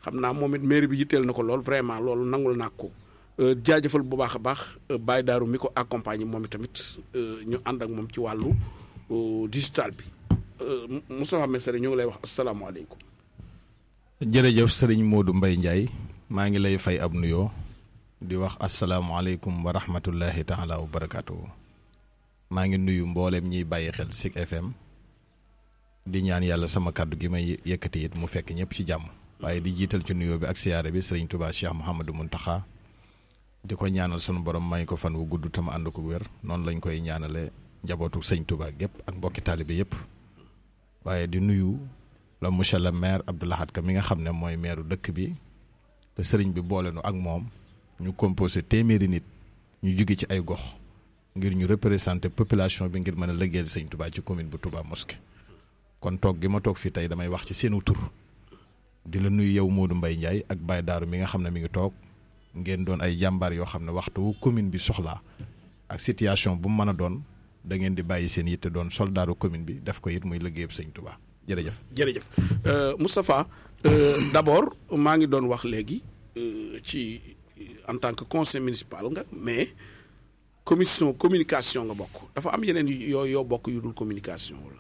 xam naa moom it mairie bi yitteel na ko lool vraiment loolu nangul naa ko jaajëfal bu baax a baax Baye Darou mi ko accompagner moom i tamit ñu ànd ak moom ci wàllu digital bi Moustapha Messere ñu ngi lay wax asalaamaaleykum. jërëjëf sëriñ Modou Mbaye Ndiaye maa ngi lay fay ab nuyoo di wax asalaamaaleykum wa rahmatullahi taala wa barakaatu. maa ngi nuyu mboolem ñiy bàyyi xel Zik FM di ñaan yàlla sama kàddu gi may yëkkati it mu fekk ñëpp ci jàmm. waaye di jiital ci nuyoo bi ak siyaare bi sëriñ Touba Cheikh Mouhamadou Mountakha di ko ñaanal sunu borom may ko fan wu gudd te ma ànd ko wér noonu lañ koy ñaanale njabootu sëñ Touba gépp ak mbokki taalibe yëpp waaye di nuyu la monsieur le maire Abdou Lahad Ka mi nga xam ne mooy maire dëkk bi te sëriñ bi boole nu ak moom ñu composé téeméeri nit ñu jóge ci ay gox ngir ñu représenter population bi ngir mën a liggéeyal sëñ Touba ci commune bu Touba Mosquée kon toog gi ma toog fii tey damay wax ci seenu tur di la nuyu yow Modou Mbaye Ndiaye ak Baye Darou mi nga xam ne mi ngi toog ngeen doon ay jàmbaar yoo xam ne waxtu wu commune bi soxlaa ak situation bu mu mën a doon da ngeen di bàyyi seen yitte doon soldaaru commune bi def ko it muy liggéeyub sëñ Touba jërëjëf. jërëjëf Moustapha d'abord maa ngi doon wax léegi ci en tant que conseil municipal nga mais commission communication nga bokk dafa am yeneen yoo yoo bokk yu dul communication wala.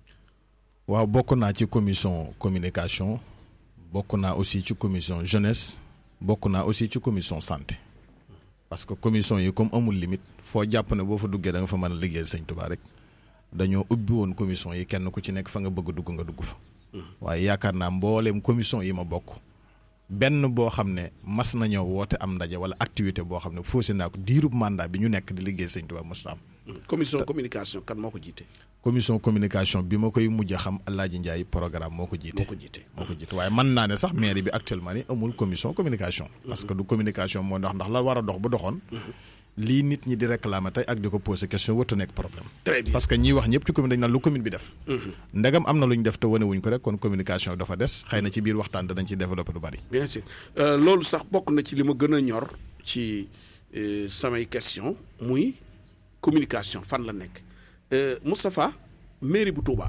waaw bokk naa ci commission communication. bokk naa aussi ci commission jeunesse bokk naa aussi ci commission santé parce que commission yi comme amul limite foo jàpp ne boo fa duggee da nga fa mën a liggéeyal sëñ Touba rek dañoo ubbi woon commission yi kenn ku ci nekk fa nga bëgg a dugg nga dugg fa. waaye yaakaar naa mbooleem commission yi ma bokk benn boo xam ne mas na ñëw woote am ndaje wala activité boo xam ne faussé naa ko diirub mandat bi ñu nekk di liggéeyal sëñ Touba mosut am. commission communication kan moo ko jiite. commission communication bi ma koy mujj a xam Alaaji Ndiaye programme moo ko jiite. moo ko jiite moo ko jiite waaye mën naa ne sax mairie bi actuellement ni amul commission communication. parce que du communication moo ndax ndax la war a dox bu doxoon. lii nit ñi di réclamer tey ak di ko poser question wërtu nekk problème. très bien parce que ñiy wax ñëpp ci commune dañ naan lu commune bi def. ndegam am na lu ñu def te wane wuñ ko rek kon communication dafa des xëy na ci biir waxtaan danañ ci développé lu bari. bien sûr loolu sax bokk na ci li ma gën a ñor ci samay question muy communication fan la nekk Moustapha mairie bu Touba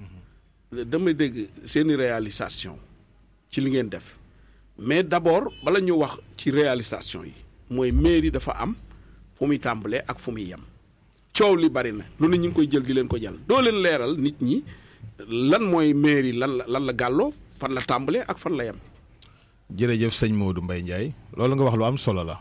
damay dégg seeni réalisation ci li ngeen def mais d'abord bala ñu wax ci réalisation yi mooy mairie dafa am fu muy tàmbalee ak fu muy yem coow li bari na lu ne ñu ngi koy jël di leen ko jàll doo leen leeral nit ñi lan mooy mairie lan la lan la gàlloo fan la tàmbalee ak fan la yem. jërëjëf sëñ Modou Mbaye Ndiaye loolu nga wax lu am solo la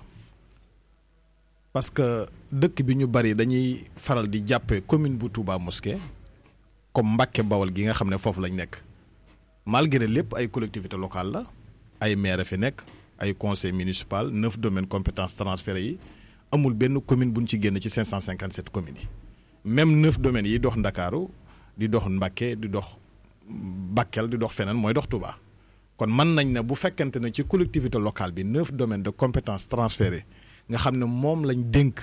parce que dëkk bi ñu bari dañuy faral di jàppee commune bu Touba Mosquée comme Mbàkke Bawol gi nga xam ne foofu lañ nekk malgré lépp ay collectivité locale la ay maire fi nekk ay conseil municipal neuf domaines compétences transférées yi amul benn commune bu ñu ci génn ci 557 communes yi même neuf domaines yi dox Ndakaaru di dox Mbàkke di dox Bakel di dox feneen mooy dox Touba kon mën nañ ne bu fekkente ne ci collectivité locale bi neuf domaines de compétences transférées nga xam ne moom lañ dénk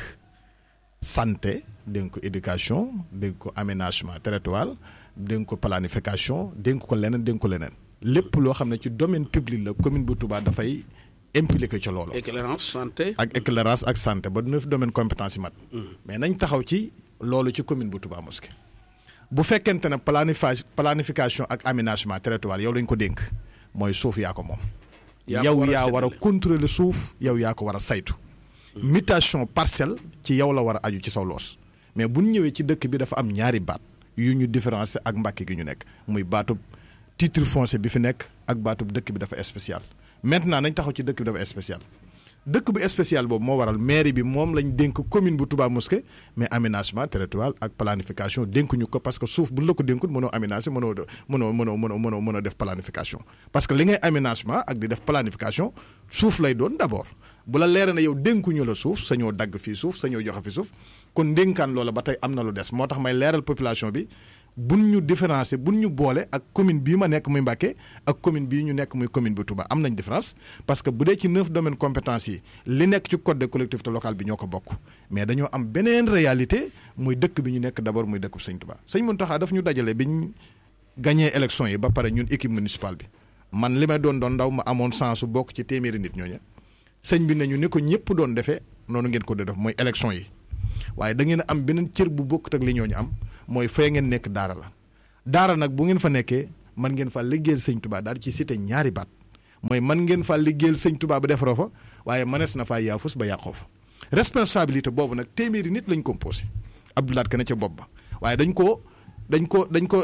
santé dénk ko éducation dénk ko aménagement territorial dénk ko planification dénk ko leneen dénk ko leneen lépp loo xam ne ci domaine public la commune bu Touba dafay impliqué ca loolu. éclairance santé. ak éclairage ak santé ba neuf domaines compétence yi mat. mais nañ taxaw ci loolu ci commune bu Touba Mosquée. bu fekkente ne planifi planification ak aménagement territorial yow lañ ko dénk mooy suuf yaa ko moom. yow yaa war a contrôler suuf yow yaa ko war a saytu. mutation parcelle ci yow la war a aju ci saw loos mais bu ñu ñëwee ci dëkk bi dafa am ñaari baat yu ñu différencier ak Mbàkke gi ñu nekk muy baatub titre foncier bi fi nekk ak baatub dëkk bi dafa spécial maintenant nañ taxaw ci dëkk bi dafa spécial dëkk bu spécial boobu moo waral mairie bi moom lañ dénk commune bu Touba Mosquée mais aménagement territorial ak planification dénkuñu ko parce que suuf bu la ko dénkut mënoo aménager mënoo mënoo mënoo mënoo mënoo mënoo def planification parce que li ngay aménagement ak di def planification suuf lay doon d'abord bu la leera na yow dénkuñu la suuf sañoo dagg fii suuf sañoo joxe fi suuf kon ndénkaan loola ba tey am na lu des moo tax may leeral population bi buñ ñu différencier buñ ñu boole ak commune bii ma nekk muy Mbacké ak commune bii ñu nekk muy commune bu Touba am nañ différence parce que bu dee ci neuf domaines compétences yi li nekk ci code de collectivité locale bi ñoo ko bokk mais dañoo am beneen réalité muy dëkk bi ñu nekk d'abord muy dëkk sëñ Touba sëñ Mountakha daf ñu dajale bi ñu gagné élection yi ba pare ñun équipe municipale bi man li may doon doon ndaw ma amoon chance su bokk ci téeméeri nit ñooñu sëñ bi nañu ni ko ñëpp doon defee noonu ngeen ko def mooy élection yi waaye da ngeen am beneen cër bu bokkut ak li ñooñu am mooy fee ngeen nekk daara la daara nag bu ngeen fa nekkee man ngeen fa liggéeyal sëñ Touba daal ci cité ñaari baat mooy man ngeen faa liggéeyal sëñ Tuubaa ba defaroo fa waaye mënees na faa yaafus ba yàqoo fa responsabilité boobu nag téeméeri nit lañ composé Abdoulaat Ka ne ca bopp ba waaye dañ ko dañ ko dañ ko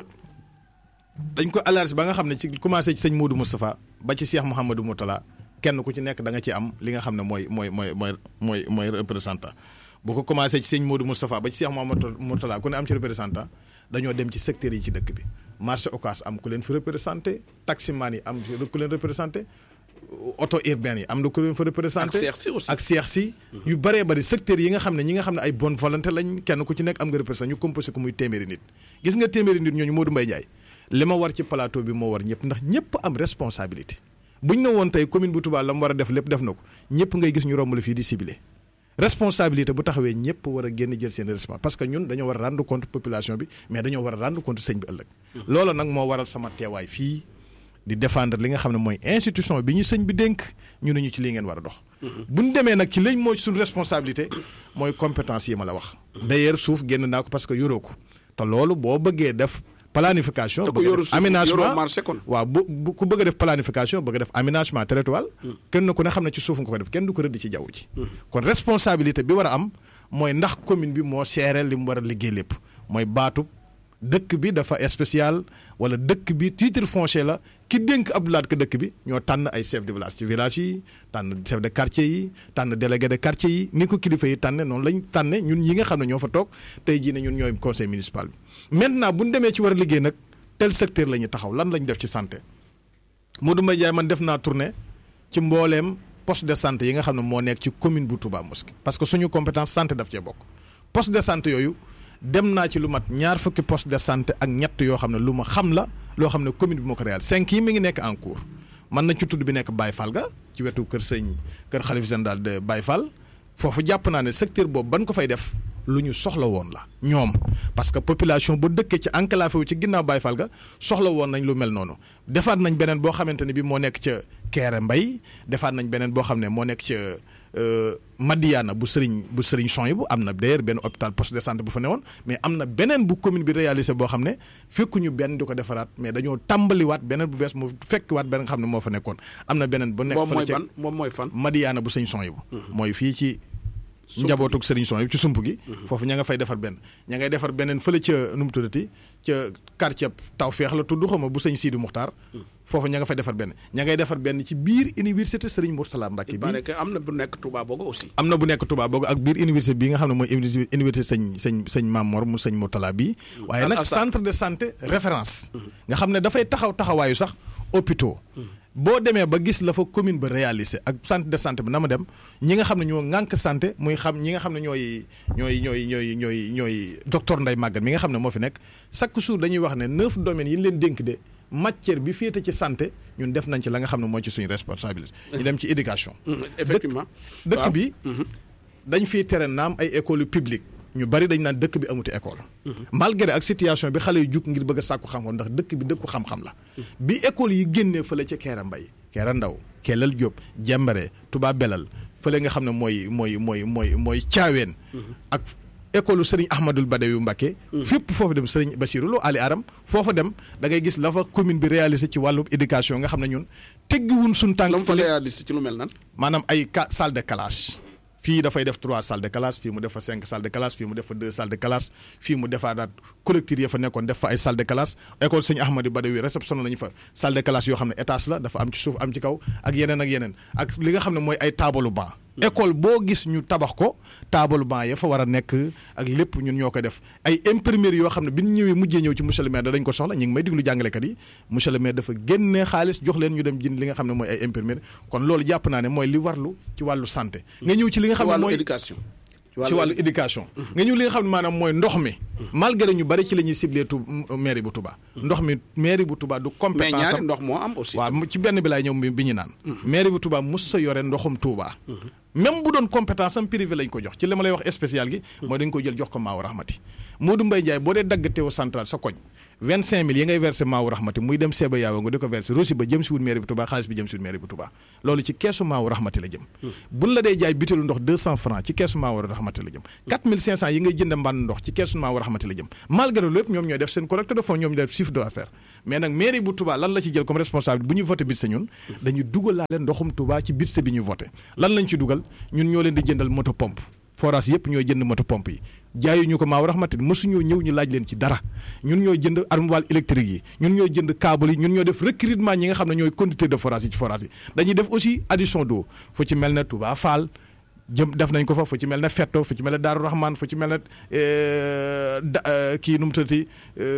dañ ko alarge ba nga xam ne ci commencé ci sëñ Modou Moustapha ba ci Cheikh Mouhamadou Moutala kenn ku ci nekk da nga ci am li nga xam ne mooy mooy mooy mooy mooy mooy représentant bu ko commencé ci sëñ Modou Moustapha ba ci Cheikh Mouhamadou Moutala ku ne am ci représentant dañoo dem ci secteurs yi ci dëkk bi marché Ocass am ku leen fi représenté taximan yi am ku leen représenté auto urbaine yi am na ku leen fa représenté ak Cheikh si aussi ak Cheikh si yu bëree bëri secteurs yi nga xam ne ñi nga xam ne ay bonne volonté lañ kenn ku ci nekk am nga représenté ñu composé ko muy téeméeri nit gis nga téeméeri nit ñooñu Modou Mbaye Ndiaye li ma war ci plateau bi moo war ñëpp ndax ñëpp am responsabilité buñ ne woon tey commune bu Touba la mu war a def lépp def na ko ñëpp ngay gis ñu romb la fii di ciblé responsabilité bu taxawee ñëpp war a génn jël seen responsabilité parce que ñun dañoo war a rendre compte population bi mais dañoo war a rendre compte sëñ bi ëllëg. loolu nag moo waral sama teewaay fii di défendre li nga xam ne mooy institution bi ñu sëñ bi dénk ñu ne ñu ci lii ngeen war a dox. bu ñu demee nag ci lañ mooy suñu responsabilité mooy compétence yi ma la wax. d'ailleurs suuf génn naa ko parce que yoroo ko te loolu boo bëggee def. planification te ku yoru suuf aménagement yoroo marché kon. waaw bu bu ku bëgg a def planification bëgg a def aménagement territorial kenn ku ne xam ne ci suuf nga ko def kenn du ko rëdd ci jaww ji kon responsabilité bi war a am mooy ndax commune bi moo seere li mu war a liggéey lépp mooy baatu dëkk bi dafa spécial wala dëkk bi titre foncier la ki dénk Abdoulaat Ka dëkk bi ñoo tànn ay chef de village ci village yi tànn chef de quartier yi tànn délégué de quartier yi ni ko kilifa yi tànne noonu lañ tànne ñun ñi nga xam ne ñoo fa toog tey jii ne ñun ñooy conseil municipal bi maintenant bu ñu demee ci war a liggéey nag tel secteur la ñuy taxaw lan la ñu def ci santé Modou Mbaye Ndiaye man def naa tournée ci mbooleem poste de santé yi nga xam ne moo nekk ci commune bu Touba Mosquée parce que suñu compétence santé daf cee bokk poste de santé yooyu dem naa ci lu mat ñaar fukki poste de santé ak ñett yoo xam ne lu ma xam la loo xam ne commune bi moo ko réal cinq yi mi ngi nekk en cours mën na ci tudd bi nekk Baye Fall ga ci wetu kër sëñ kër xalif général de Baye Fall foofu jàpp naa ne secteur boobu ban ko fay def lu ñu soxla woon la ñoom parce que population bu dëkkee ci enclavé wu ci ginnaaw Baye Fall ga soxla woon nañ lu mel noonu defaat nañ beneen boo xamante ne bi moo nekk ca Kéré Mbay defaat nañ beneen boo xam ne moo nekk ca Madiana bu sëriñ bu sëriñ son yi bu am na d'ailleurs benn hôpital poste de santé bu fa newoon mais am na beneen bu commune bi réalisé boo xam ne fekkuñu benn di ko defaraat mais dañoo tàmbaliwaat beneen bu bees mu fekkiwaat benn nga xam ne moo fa nekkoon am na beneen bu nekk moom fële mooy ca fan moom mooy fan. Madiana bu sëriñ son yi bu mooy fii ci njabootug sëriñ son yi ci sump gi foofu ña nga fay defar benn ña ngay defar beneen fële ca nu mu tuddati ca quartier Tawfeex la tudd xaw ma bu sëñ Sidi Muxtaar foofu ña nga fay defar benn ña ngay defar benn ci biir université sëriñ Mourtala Mbacke il bi paraît que am na bu nekk Touba Bogo aussi. am na bu nekk Touba boog ak biir université bi nga xam ne mooy université université sëñ sëñ sëñ Mamor mu sëñ Mourtala bii waaye Al nag Azhar. centre de santé référence nga xam ne dafay taxaw taxawaayu sax hôpitaux boo demee ba gis la fa commune ba réalisé ak centre de santé bi na ma dem ñi nga xam ne ñoo ŋànk santé muy xam ñi nga xam ne ñooy ñooy ñooy ñooy ñooy ñooy docteur Ndeye Maguette mi nga xam ne moo fi nekk chaque jour dañuy wax ne neuf domaines yi ñu leen dénk de matière bi féete ci santé ñun def nañ ci la nga xam ne moo ci suñu responsabilité ñu dem ci éducation effectivement. dëkk waaw. bi dañ fiy tere naam ay école yu publique ñu bari dañ naan dëkk bi amuti école malgré ak situation bi xale yu jug ngir bëgg a sàkku xam-xam ndax dëkk bi dëkku xam-xam la bi école yi génnee fële ca Keera Mbay Keera Ndaw Kelal Diop Jembare Touba Belal fële nga xam ne mooy mooy mooy mooy mooy caaween ak école Serigne Ahmadul Badawi Mbacké fépp foofu dem Serigne Bassirou Lo Ali Aram foofa dem da ngay gis la fa commune bi réalisé ci wàllu éducation nga xam ne ñun teggiwun suñ tànk la mu fa fële réalisé ci lu mel nan. maanaam ay ca salle de classe fii dafay def trois salles de classe fii mu def fa cinq salles de classe fii mu def fa deux salles de classe fii mu defaat collectif ya fa nekkoon def fa ay salles de classe école sëñ Ahmadou Badawi réception nañu fa salle de classe yoo xam ne étage la dafa am ci suuf am ci kaw ak yeneen ak yeneen ak li nga xam ne mooy ay taabalu banc école boo gis ñu tabax ko taabalu banc ya fa war a nekk ak lépp ñun ñoo ko def ay imprimerie yoo xam ne bi ñu ñëwee mujjee ñëw ci monsieur le maire da dañ ko soxla ñu ngi may diglu jàngalekat yi monsieur le maire dafa génnee xaalis jox leen ñu dem jënd li nga xam ne mooy ay imprimerie kon loolu jàpp naa ne mooy li warlu ci wàllu santé nga ñëw ci li nga ci xam ne wàllu mooy éducation. ci wàllu éducation nga ñëw li nga xam ne maanaam mooy ndox mi malgré ñu bari ci la ñuy ciblé tu mairie bu Touba ndox mi mairie bu Touba du mais compétence ñaari am ndox moo am aussi. waaw mu- ci benn bi laay ñëw bi bi ñu naan mairie bu Touba mus sa yore ndoxum Touba même bu doon compétence am privé lañ ko jox ci li ma lay wax spécial gi mooy dañ ko jël jox ko Maawu Rahmati Modou Mbaye Ndiaye boo dee dagg teewu central sa koñ vingt cinq mille yi ngay versé Maawu Rahmati muy dem Seba Yaawa nga di ko versé rosi ba jëm si wut mairie bu Touba xaalis bi jëm si wut mairie bu Touba loolu ci keesu Maawu Rahmati la jëm buñ la dee jaay bitéelu ndox deux cent francs ci keesu Maawu Rahmati la jëm quatre mille cinq cent yi ngay jënd mbànn ndox ci keesu Maawu Rahmati la jëm malgré lépp ñoom ñooy def seen collecte de fonds ñoom ñooy def chiffre d'affaires mais nag mairie bu Touba lan la ci jël comme responsabilité bu ñuy voté budget ñun dañuy dugal laa leen ndoxum Touba ci budget bi ñuy voté lan lañ ci dugal ñun ñoo leen di jëndal moto pompe forage yëpp ñooy jënd moto pompe yi jaayuñu ko maaw raxmati mësuñoo ñëw ñu laaj leen ci dara ñun ñooy jënd armoire électrique yi ñun ñooy jënd câble yi ñun ñoo def recrutement ñi nga xam ne ñooy conducteur de forage yi ci forage yi dañuy def aussi addition d'eau fu ci mel ne Touba Fall jëm def nañ ko fa fu ci mel ne Fetto fu ci mel ne Daaru Rahman fu ci mel ne kii nu mu tuddati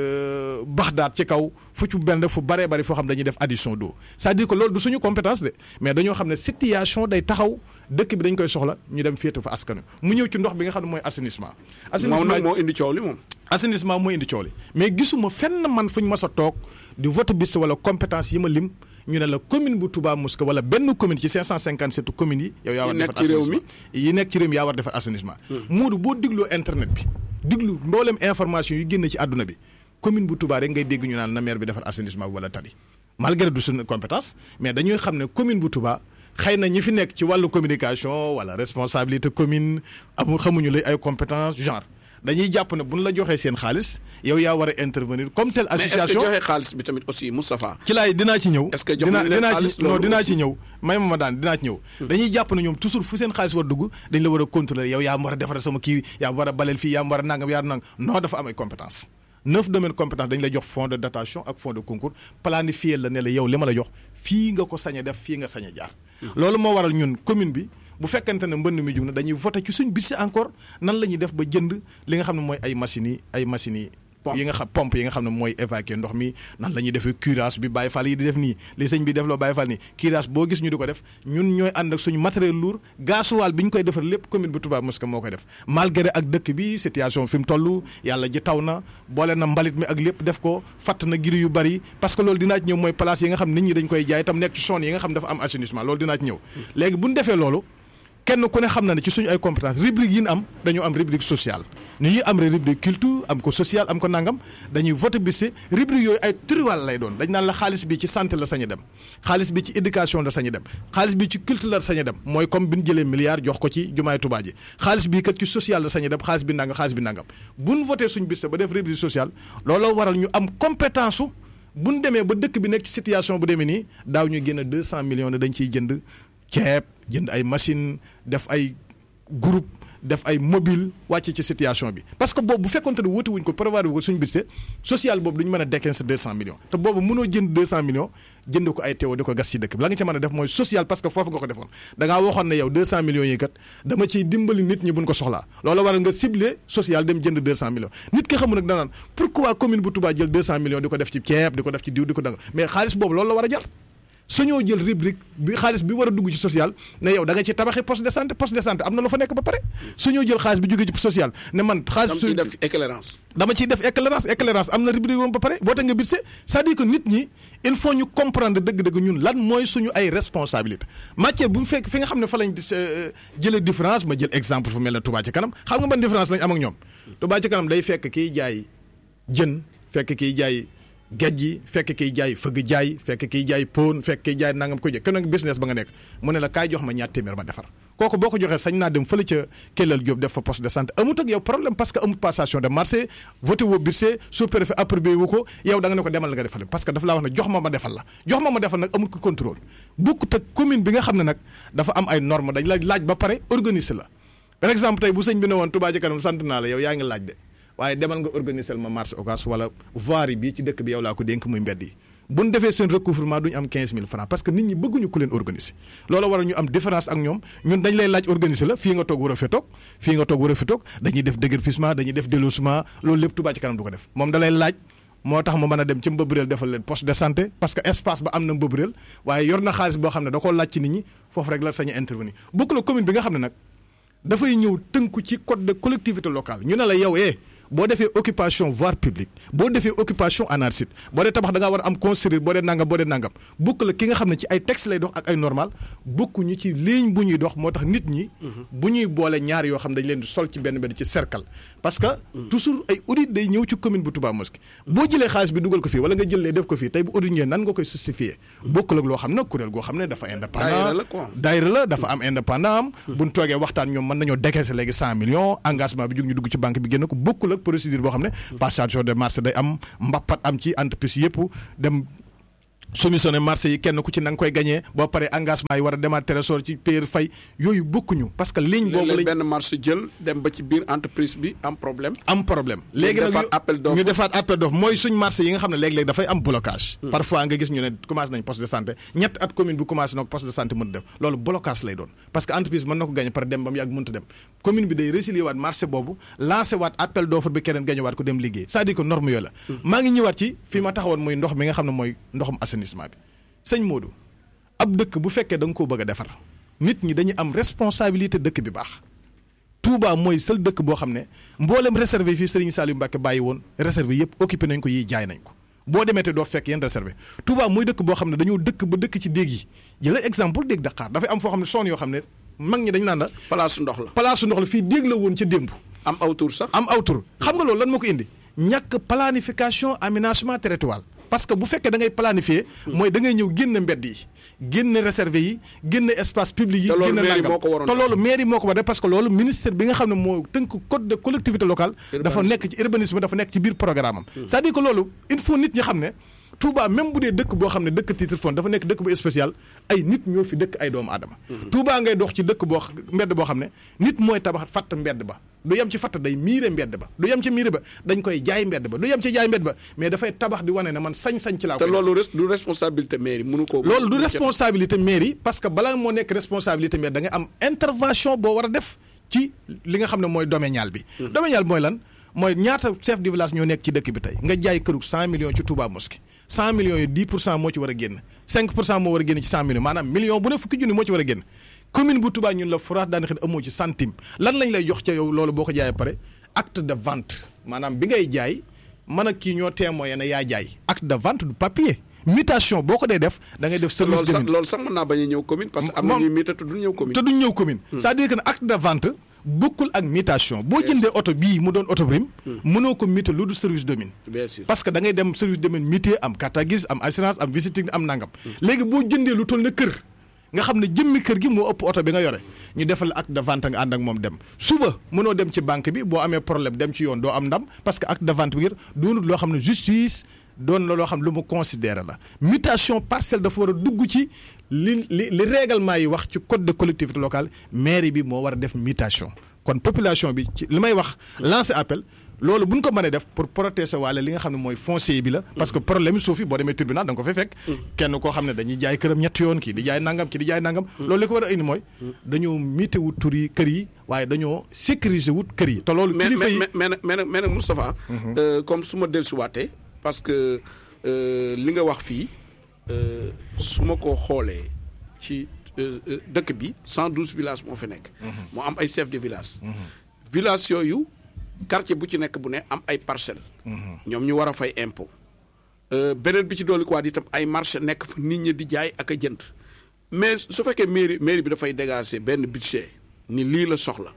Baxdaat ci kaw fu ci mel ne fu baree bari foo xam dañuy def addition d'eau c'est-à-dire que loolu du suñu compétence de mais dañoo xam ne situation day taxaw dëkk bi dañ koy soxla ñu dem féete fa askan mu ñëw ci ndox bi nga xam ne mooy assainissement. moom nag moo indi coow li moom. assainissement moo indi coow li mais gisuma fenn man fu ñu mas a toog di vote bis wala compétence yi ma lim. ñu ne la commune bu Touba Mosquée wala benn commune ci 557 communes yi. yow yaa war defar assainissement yi nekk ci réew mi yaa war defar assainissement. Moodu boo digloo internet bi diglu mboolem information yu génn ci àdduna bi commune bu Touba rek ngay dégg ñu naan na maire bi defar assainissement bi wala tali. malgré du suñu compétence mais dañuy xam ne commune bu Touba xëy na ñi fi nekk ci wàllu communication wala responsabilité commune amul xamuñu lay ay compétence genre. dañuy jàpp ne bu ñu la joxee seen xaalis yow yaa war a intervenir comme telle association mais est-ce que joxe xaalis bi tamit aussi Moustapha. ci laay dinaa ci ñëw. est-ce que jox nañ leen xaalis non dinaa ci ñëw may ma ma daan dinaa ci ñëw. dañuy jàpp ne ñoom toujours fu seen xaalis war dugg dañ la war a contrôler yow yaa war a defaral sama kii yaa war a baleel fii yaa war a nangam yaa nangam non dafa am ay compétence neuf domaines compétence dañ lay jox fonds de dotation ak fonds de concours planifié la ne la yow li ma la jox fii nga ko sañ a def fii nga sañ a jaar. loolu moo waral ñun commune bi. bu fekkente ne mbënd mi jug na dañuy voté ci suñ budget encore nan la ñuy def ba jënd li nga xam ne mooy ay machines yi ay machines yi. yi nga xam pompe yi nga xam ne mooy évacuer ndox mi nan la ñuy defee curage bi Baye Fall yi di def nii li sëñ bi def loo Baye Fall nii curage boo gis ñu di ko def ñun ñooy ànd ak suñu matériel lourd gasoil bi ñu koy defar lépp commune bu Touba Mosquée moo koy def malgré ak dëkk bi situation fi mu toll yàlla ji taw na boole na mbalit mi ak lépp def ko fatt na giri yu bari parce que loolu dinaa ci ñëw mooy place yi nga xam nit ñi dañ koy jaay tam nekk ci zone yi nga xam dafa am assainissement loolu dinaa ci ñëw léegi bu ñu defee loolu kenn ku ne xam na ne ci suñu ay compétence rubrique yi ñu am dañoo am rubrique sociale ni ñuy am rubrique culture am ko social am ko nangam dañuy voté bis rubrique yooyu ay turiwal lay doon dañ naan la xaalis bi ci santé la sañ a dem xaalis bi ci éducation la sañ a dem xaalis bi ci culture la sañ a dem mooy comme bi ñu jëlee milliard jox ko ci jumaay Tuubaa ji xaalis bi kat ci social la sañ a dem xaalis bi nangam xaalis bi nangam bu ñu voté suñu bis ba def rubrique sociale looloo waral ñu am compétence su bu ñu demee ba dëkk bi nekk ci situation bu demee nii daaw ñu génn 200 millions ne dañ ciy jënd ceeb jënd ay machine def ay groupe def ay mobile wàcce ci situation bi parce que boobu bu fekkonte ne wóote wuñ ko prévoir ko suñu budget social boobu duñu mën a décaisser deux cent millions te boobu mënoo jënd deux cent millions jënd ko ay teew di ko gas ci dëkk bi la nga ca mën a def mooy social parce que foofu nga ko defoon da ngaa waxoon ne yow deux cent millions yi kat dama ciy dimbali nit ñi buñ ko soxlaa loolu waral nga ciblé social dem jënd deux cent millions nit ki xamul nag danaan pourquoi commune bu Touba jël deux cent millions di ko def ci ceeb di ko def ci diw di ko danga mais xaalis boobu loolu la war a jar suñoo jël rubrique bi xaalis bi war a dugg ci social ne yow da nga ci tabaxi poste de santé poste de santé am na lu fa nekk ba pare suñoo jël xaalis bi jógee ci social ne man xaalis dama ciy def éclairance dama ciy def éclairance éclairance am na rubrique moom ba pare boo te nga budget c'est-à-dire que nit ñi il faut ñu comprendre dëgg-dëgg ñun lan mooy suñu ay responsabilité matière bu mu fekk fi nga xam ne fa lañ jëlee différence ma jël exemple fu mel ne Touba ci kanam xam nga ban différence lañ am ak ñoom Touba ci kanam day fekk kiy jaay jën fekk kiy jaay géej gi fekk kiy jaay fëgg jaay fekk kiy jaay pon fekk kiy jaay nangam ko jëkk kenn business ba nga nekk mu ne la kaay jox ma ñaar téeméer ma defar kooku boo ko joxee sañ naa dem fële ca Kellal Diop def fa poste de santé amut ak yow problème parce que amut passation de marché voté woo budget sous-préfet approuvé wu ko yow da nga ne ko demal nga defal parce que dafa laa wax ne jox ma ma defal la jox ma ma defal nag amut ko contrôle bokkut ak commune bi nga xam ne nag dafa am ay normes dañ la laaj ba pare organiser la par exemple tey bu sëñ bi ne woon Touba ci kanam sant naa la yow yaa ngi laaj de waaye demal nga organiser ma marché occas wala voirie bi ci dëkk bi yow laa ko dénk muy mbedd yi bu ñu defee seen recouvrement du ñu am 15000 francs parce que nit ñi bëgguñu ku leen organiser loolu war a ñu am différence ak ñoom ñun dañ lay laaj organiser la fii nga toog war a fi toog fii nga toog war a fi toog dañuy def déguerpissement dañuy def délogement loolu lépp Touba ci kanam du ko def moom da lay laaj moo tax mu mën a dem ci mbëbëreel defal leen poste de santé parce que espace ba am na mbëbëreel waaye yor na xaalis boo xam ne da koo laaj ci nit ñi foofu rek la sañ a intervenir bokk la commune bi nga xam ne nag dafay ñëw tënku ci code de collectivité locale ñu ne la yow eh boo defee occupation voie publique boo defee occupation anarchique boo dee tabax da ngaa war a am construire boo dee nangam boo dee nangam bokk la ki nga xam ne ci ay texte lay dox ak ay normal bokkuñu ci ligne bu ñuy dox moo tax nit ñi. bu ñuy boole ñaar yoo xam dañ leen di sol ci benn benn ci cercle. parce que toujours ay audit day ñëw ci commune bu Touba Mosquée boo jëlee xaalis bi dugal ko fii wala nga jëlee def ko fii tey bu audit ñëwee nan nga koy justifier bokkul ak loo xam ne kuréel goo xam ne dafa indépendant daayira la dafa am indépendant am buñ toogee waxtaan ñoom mën nañoo décaisser léegi cent millions engagement bi jóg ñu dugg ci banque bi génn ko bokkul ak procédure boo xam ne passation de marché day am mbappat am ci entreprise yëpp dem soumissionné marché yi kenn ku ci na nga koy gagné boo paree engagement yi war a demaat trésor ci payer fay yooyu bokkuñu parce que ligne boobu léeg-léeg lañ benn marché jël dem ba ci biir entreprise bi am problème. am problème léegi nag defaat ñu- appel d'offre. ñu defaat appel d'offre mooy suñ marché yi nga xam ne léeg-léeg dafay am blocage parfois nga gis ñu ne commencé nañ poste de santé ñett at commune bi commencé na ko poste de santé mën def loolu blocage lay doon parce que entreprise mën na ko gagné par dem ba mu yàgg mënta dem commune bi day résilier waat marché boobu lancé waat appel d'offre bi keneen gagné waat ko dem liggéey c'est-à-dire que norme yooyu la maa ngi ñëwaat ci fi ma taxawoon muy ndox mi nga xam ne mooy ndoxum assainissement bi sëñ Modou ab dëkk bu fekkee da nga koo bëgg a defar nit ñi dañuy am responsabilité dëkk bi baax Touba mooy seul dëkk boo xam ne mboolem réservé fii Serigne Saliou Mbacke bàyyi woon réservé yëpp occupé nañ ko yii jaay nañ ko boo demee te doo fekk yenn réservé Touba mooy dëkk boo xam ne dañoo dëkk ba dëkk ci déeg yi jëla exemple déeg Dakar dafay am foo xam ne zone yoo xam ne mag ñi dañ naan la place ndox la. place ndox la fii déeg la woon ca démb am aw tur sax. am aw tur xam nga loolu lan moo ko indi ñàkk planification aménagement territorial parce que bu fekkee da ngay planifier mooy da ngay ñëw génn mbedd yi génn réservé yi génn espace public yi Te loolu génn mairie nangam moo ko waroon te def. loolu mairie moo ko war a def parce que loolu ministère bi nga xam ne moo tënk code de collectivité locale dafa Urbanisme. nekk ci urbanisme dafa nekk ci biir programme am c'est-à-dire que loolu il faut nit ñi xam ne Touba même bu dee dëkk boo xam ne dëkk titre foncier dafa nekk dëkk bu spécial ay nit ñoo fi dëkk ay doomu aadama Touba ngay dox ci dëkk boo xa- mbedd boo xam ne nit mooy tabax fatt mbedd ba du yem ci fatt day miire mbedd ba du yem ci miire ba dañ koy jaay mbedd ba du yem ci jaay mbedd ba mais dafay tabax di wane ne man sañ-sañ ci laa te koy loolu res- du responsabilité mairie mënu ko. loolu du responsabilité mairie parce que balaa moo nekk responsabilité mairie da nga am intervention boo war a def ci li nga xam ne mooy domanial bi. domanial bi mooy lan mooy ñaata chef de village ñoo nekk ci dëkk bi tey nga jaay këru 100 millions ci Touba Mosquée 100 millions yi 10 pour cent moo ci war a génn 5 pour cent moo war a génn ci 100 millions maanaam million bu ne fukki junni moo ci war a génn commune bu Touba ñun la forage daanaka amoo ci centime lan lañ lay jox ca yow loolu boo ko jaayee pare acte de vente maanaam bi ngay jaay man ak kii ñoo témoin ne yaa jaay acte de vente du papier mutation boo ko dee def da ngay def te service loolu sax de loolu sax mën naa bañ a ñëw commune parce que am na Moom- ñuy miita te du ñëw commune. te duñ ñëw commune c'est-à-dire que ne acte de vente bokkul ak mutation boo jëndee oto bii mu doon oto prime mënoo ko muter lu du service de mine bien sûr. parce que da ngay dem service de mine muté am carte grise am assurance am visite technique am nangam léegi boo jëndee lu toll na kër nga xam ne jëmmi kër gi moo ëpp oto bi nga yore ñu defal acte de vente nga ànd ak moom dem suba mënoo dem ci banque bi boo amee problème dem ci yoon doo am ndam parce que acte de vente bi ngir doonut loo xam ne justice doon la loo xam ne lu mu considéré la mutation partielle dafa war a dugg ci li li li règlement yi wax ci code de collectivité locale mairie bi moo war a def mutation kon population bi ci li may wax lancer appel loolu bu ñu ko mënee def pour protéger waale li nga xam ne mooy foncier bi la. parce que problème yi suuf yi boo demee tribunal da nga ko fay fekk. kenn koo xam ne dañuy jaay këram ñetti yoon kii di jaay nangam kii di jaay nangam. loolu li ko war a indi mooy. dañoo miite wut tur yi kër yi waaye dañoo sécuriser wut kër yi. te loolu mais kilifa yi mais mais mais nag mais nag Moustapha. euh, comme su ma dellusiwaatee parce que euh, li nga wax fii euh, su ma ko xoolee ci euh, euh, dëkk bi 112 villages moo fi nekk. moo am ay chef de village. village yooyu quartier bu ci nekk bu ne am ay parcelles. ñoom ñu war a fay impôt. Euh, beneen bi ci dolli ko waat itam ay marché nekk fa nit ñi di jaay ak a jënd mais su fekkee mairie mairie bi dafay dégager benn budget ni lii la soxla.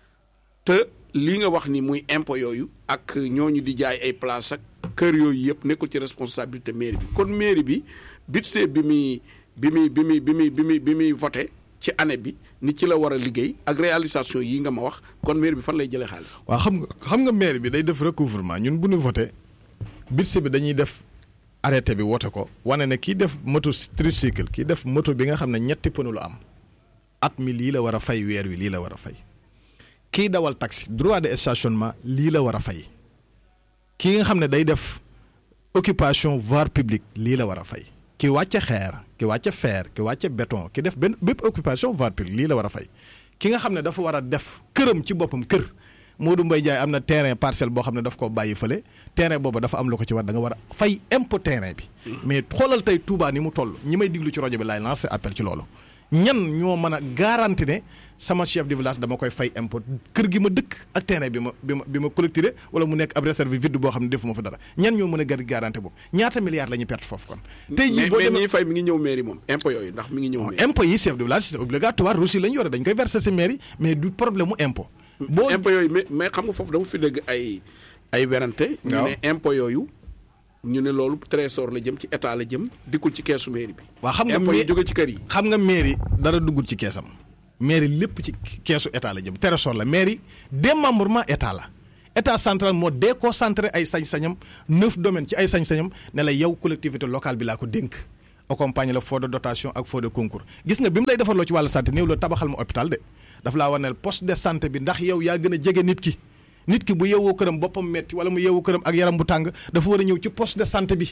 te lii nga wax ni muy impôt yooyu ak ñooñu di jaay ay place ak kër yooyu yëpp nekkul ci responsabilité mairie bi kon mairie bi budget bi muy bi muy bi muy bi muy bi muy bi muy voté ci année bi ni ci la war a liggéey ak réalisation yi nga ma wax kon mairie bi fan lay jëlee xaalis. waaw xam nga xam nga maire bi day def recouvrement ñun bu ñu voté budget bi dañuy def arrêté bi wote ko wane ne kii def moto tricycle kii def moto bi nga xam ne ñetti pneu la am at mi lii la war a fay weer wi lii la war a fay kii dawal taxi droit de stationnement lii la war a fay kii nga xam ne day def occupation voie publique lii la war a fay ki wàcce xeer ki wàcce fer ki wàcce béton ki def benn bépp occupation voie publique lii la war a fay ki nga xam ne dafa war a def këram ci boppam kër Modou Mbaye Ndiaye am na terrain parcelle boo xam ne daf ko bàyyi fële terrain boobu dafa am lu ko ci war da nga war a fay impôt terrain bi mais xoolal tey Touba ni mu toll ñi may diglu ci rajo bi laay lancé appel ci loolu ñan ñoo mën a garanti ne sama chef de village dama koy fay impôt kër gi ma dëkk ak terrain bi ma bi ma bi ma collecté wala mu nekk ab réserve vide boo xam ne defuma fa dara ñan ñoo mën a gar garanti boobu ñaata milliards la ñuy perte foofu kon. tey jii mais boo mais demee ñiy fay mi ngi ñëw mairie moom impôt yooyu ndax mi ngi ñëw mairie. impôt yi chef de village c'est obligatoire reçu la ñu yore dañ koy verser si mairie mais du problème mu impôt. boo impôt yooyu mais mais xam nga foofu dama fi dégg ay ay werante. ñu waaw ne impôt yooyu ñu ne loolu trésor la jëm ci état la jëm dikkul ci keesu mairie bi. waa xam nga impôt yi mais- jóge ci kër yi. xam nga mairie dara duggul ci keesam mairie lépp ci keesu état la jëm trésor la mairie démembrement état la état central moo déconcentré ay sañ-sañam neuf domaines ci ay sañ-sañam ne la yow collectivité locale bi laa ko dénk accompagner la fond de dotation ak fond de concours gis nga bi mu lay defarloo ci wàllu santé néew la tabaxal ma hôpital de daf laa war ne poste de santé bi ndax yow yaa gën a jege nit ki nit ki bu yeewoo këram boppam metti wala mu yeewoo këram ak yaram bu tàng dafa war a ñëw ci poste de santé bi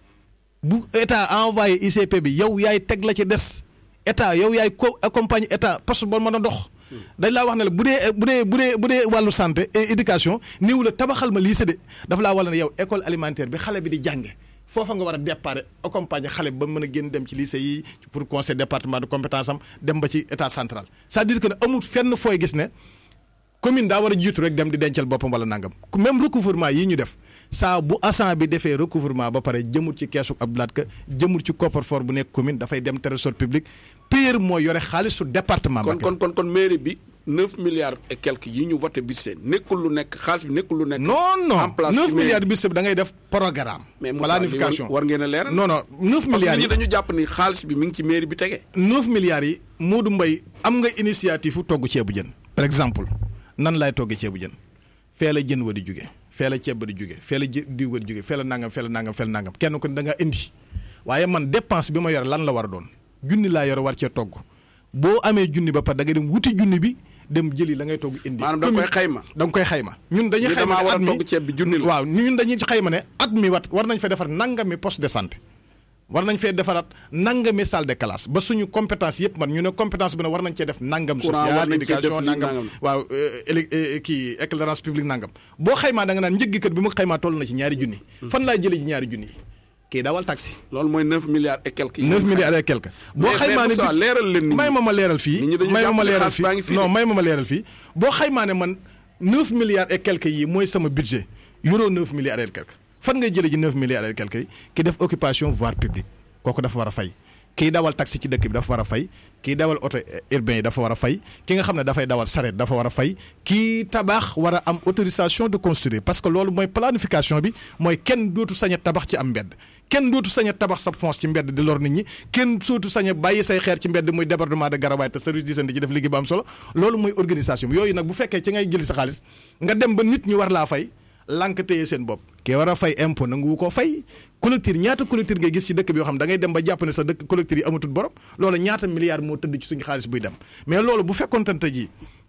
bu état envoyé ICP bi yow yaay teg la ci des état yow yaay ko accompagner état poste ba mën a dox dañ laa wax ne la bu dee bu dee bu dee bu dee wàllu santé et éducation néew la tabaxal ma lycée de dafa laa war ne yow école alimentaire bi xale bi di jànge foofa nga war a départ accompagner xale bi ba mën a génn dem ci lycée yi pour conseil département de compétence am dem ba ci état central c'est-à-dire que ne amul fenn fooy gis ne commune daa war a jiitu rek dem di dencal boppam wala nangam même recouvrement yi ñu def saa bu agent bi defee recouvrement ba pare jëmul ci keesu Abdoulaye Ka jëmul ci coffre-fort bu nekk commune dafay dem trésor public pire moo yore xaalisu département. kon kon kon kon mairie bi neuf milliards et quelques yi ñu voté bis seen nekkul lu nekk xaalis bi nekkul lu nekk. non non en place neuf ci mairie milliards bis da ngay def programme. mais Moussa planification war ngeen a leeral. non non neuf parce que milliards nit yi ñi dañu jàpp ni xaalis bi mi ngi ci mairie bi tege. neuf milliards yi Modou Mbaye am nga initiative fu togg ceebu jën. par exemple nan laay toggee ceebu jën fee la jën wa di jóge fee la ceeb ba di jóge fee la jë diw wa di jóge fee la nangam fee la nangam fee la nangam kenn ko da nga indi waaye man dépense bi ma yore lan la war a doon junni laa yore war cee togg boo amee junni ba pare da ngay dem wuti junni bi dem jëli la ngay togg indi. maanaam da nga koy xayma. da nga koy xayma ñun dañuy Ni xayma damaa ne war a at mi togg ceeb bi junni la. waaw ñun dañuy xayma ne at mi wat war nañ fa defar nangami poste de santé war nañ fee defaraat nangami salle de classe ba suñu compétence yëpp man ñu ne compétence bi ne war nañ cee def nangam Courant war social nañ cee def éducation lii nangam nangam. waaw éli kii éclairage public nangam boo xaymaa da nga naan njëggi kat bi mu xaymaa toll na ci ñaari junni fan laay jëlee ci ñaari junni yi kii dawal taxi loolu mooy neuf milliards et quelques. yi 9 ñu milliards et quelque boo Mais- xaymaa mais ne Moussa, bis- leeral leen nit ñi. may ma ma leeral fii Nit ñi dañu may ma jàpp ma ne leeral xaalis fii baa ngi fii non de. may ma ma leeral fii boo xaymaa ne man 9 milliards et quelque yi mooy sama budget euro 9 milliards et quelque fan ngay jëlee ji 9 milliards et quelque yi ki def occupation voie publique kooku dafa war a fay kii dawal taxi ci dëkk bi dafa war a fay kii dawal auto urbain yi dafa war a fay ki nga xam ne dafay dawal sareet dafa war a fay kii tabax war a am autorisation de construire parce que loolu mooy planification bi mooy kenn dootu sañ a tabax ci am mbedd kenn dootu sañ a tabax sa fonce ci mbedd di lor nit ñi kenn sootu sañ a bàyyi say xeer ci mbedd muy débordement de Garawaay te service d'hygiène di ci def liggéey bu am solo loolu mooy organisation bi yooyu nag bu fekkee ci ngay jëli sa xaalis nga dem ba nit ñi war laa fay lànk téye seen bopp kii war a fay impôt nangu ko fay collecteur ñaata collecteur ngay gis ci dëkk bi yoo xam da ngay dem ba jàpp ne sa dëkk collecteur yi amatul borom loolu ñaata milliards moo tëdd ci suñu xaalis buy dem mais loolu bu fekkoon tante ji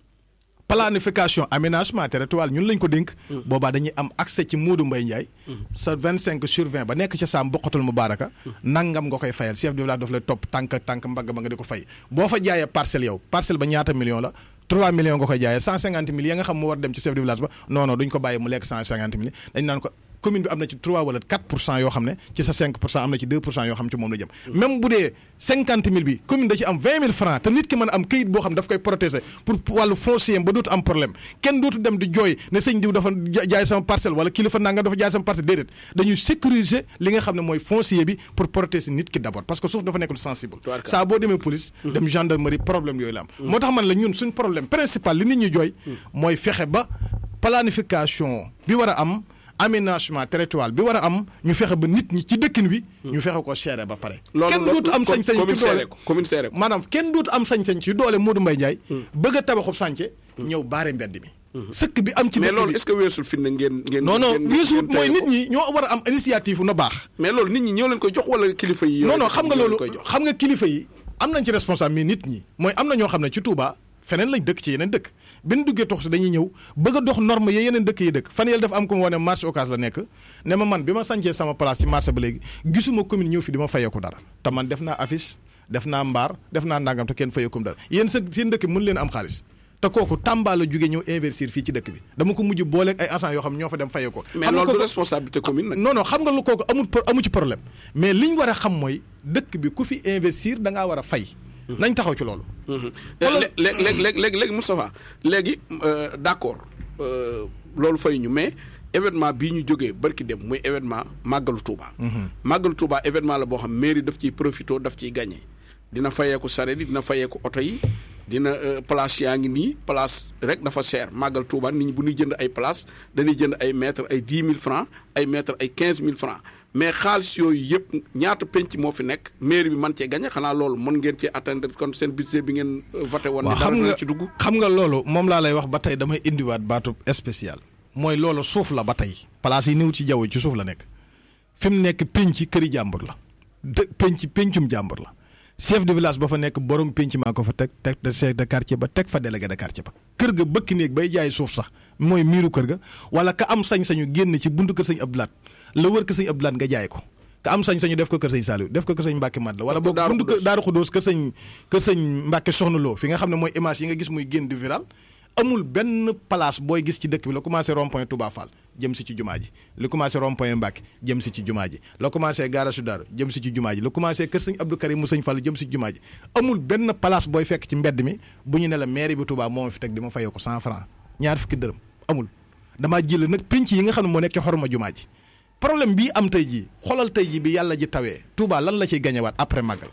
planification aménagement territorial ñun lañ ko dénk boobaa dañuy am accès ci Modou Mbaye Ndiaye sa 25 sur 20 ba nekk ca saam bokkatul mu baaraka nangam nga koy fayal chef de village daf lay topp tànk tànk mbagg ba nga di ko fay boo fa jaayee parcelle yow parcelle ba ñaata million la 3 millions nga koy jaayee 150 mille ya nga xam mu war dem ci chef de village ba non non duñ ko bàyyi mu lekk 150 mille dañ naan ko commune bi am na ci 3 wala 4 pour cent yoo xam ne ci sa 5 pour cent am na ci 2 pour cent yoo xam ci moom la jëm même bu dee 50 mille bi commune da ci am 20 mille francs te nit ki mën a am këyit boo xam daf koy protéger pour wàllu foncier ba dootu am problème kenn dootu dem di jooy ne sëñ diw dafa ja- jaay sama parcelle wala kilifa nangam dafa jaay sama parcelle déedéet dañuy sécuriser li nga xam ne mooy foncier bi pour protéger nit ki d'abord parce que suuf dafa nekk lu sensible Tubaarkalla. saa boo demee police dem gendarmerie problème yooyu la am moo tax man la ñun suñ problème principal li nit ñi jooy mooy fexe ba planification bi war a am aménagement territorial bi war a am ñu fexe ba nit ñi ci dëkkin wi ñu fexe ko seere ba pare kenn dootu am sañ-sañ commune ci doole seere ko commune seere ko maanaam kenn dootu am sañ-sañ ci doole Modou Mbaye Ndiaye bëgg a tabaxub sànce ñëw baare mbedd mi sëkk bi am ci mais dëkk loolu bi est-ce que weesul fi na ngeen ngeen non non ngeen- weesu ngeen mooy tere nit ko? ñi ñoo war a am initiative na baax mais loolu nit ñi ñoo leen koy jox wala kilifa yi non yore non ko xam nga ñoo leen loolu koy jox xam nga kilifa yi am nañ ci responsable mais nit ñi mooy am na ñoo xam ne ci Touba feneen lañ dëkk ci yeneen dëkk bi ñu duggee tox si dañuy ñëw bëgg a dox norme ya yeneen dëkk yi dëkk fan yële dafa am ko mu wane marché Ocass la nekk ne ma man bi ma sancee sama place ci marché ba léegi gisuma commune ñëw fi di ma fayeeku dara te man def naa affiche def naa mbaar def naa nangam te kenn fayeekum dara yéen sa seen dëkk mën leen am xaalis te kooku Tamba la jógee ñëw investir fii ci dëkk bi dama ko mujj booleeg ay agents yoo xam ñoo fa dem fayee ko mais xam nga loolu du kooku- responsabilité commune nag non non xam nga lu kooku amul pro- amu ci problème mais li ñu war a xam mooy dëkk bi ku fi investir da ngaa war a fay. nañ taxaw ci loolu. léegi léegi léegi léegi léegi Moustapha léegi euh, d'accord euh, loolu fay ñu mais événement bii ñu jógee barki dem muy événement màggalu Touba. màggalu Touba événement la boo xam mairie daf ciy profité daf ciy gagné dina fayeeku sareet yi dina fayeeku oto yi dina euh, place yaa ngi nii place rek dafa cher màggal Touba nit ñi bu ñuy jënd ay place dañuy jënd ay mètres ay dix mille francs ay mètres ay quinze mille francs mais xaalis yooyu yëpp ñaata penc moo fi nekk mairie bi man cee gagné xanaa loolu mën ngeen cee atteindre kon seen budget bi ngeen euh, voté woon. waaw ni dara xam dina nga ci dugg. xam nga loolu moom laa lay wax ba tey damay indiwaat baatu spécial mooy loolu suuf la ba tey place yi néew ci jaww ci suuf la nekk fi mu nekk penc këri jàmbur la dë penc pencum jàmbur la chef de village ba fa nekk borom penc maa ko fa teg teg de chef de quartier ba teg fa délégué de quartier ba kër ga bëkk néeg bay jaay suuf sax mooy miiru kër ga wala ka am sañ-sañu génn ci buntu kër sëñ Abdoulaat la wër kër sëñ Abdoulaat nga jaay ko ka am sañ-sañu def ko kër sëñ Saliou def ko kër sëñ Mbacke Mad la wala boog buntu kër Daaru Xudóos kër sëñ kër sëñ Mbacke Soxna Lo fi nga xam ne mooy image yi nga gis muy génn di viral amul benn place booy gis ci dëkk bi la commencé rond point Touba Fall jëm si ci jumaa ji li commencé rond point Mbacke jëm si ci jumaa ji la commencé Gaara Sudaaru jëm si ci jumaa ji la commencé kër sëñ Abdou Karim mu sëñ Fall jëm si ci jumaa ji amul benn place booy fekk ci mbedd mi bu ñu ne la mairie bi Touba moo ma fi teg di ma fayoo ko cent franc ñaar fukki dërëm amul damaa jël nag pénc yi nga xam ne moo nekk ci xorma jumaa ji problème bii am tey jii xoolal tey jii bi yàlla ji tawee Touba lan la ciy gañewaat après màggal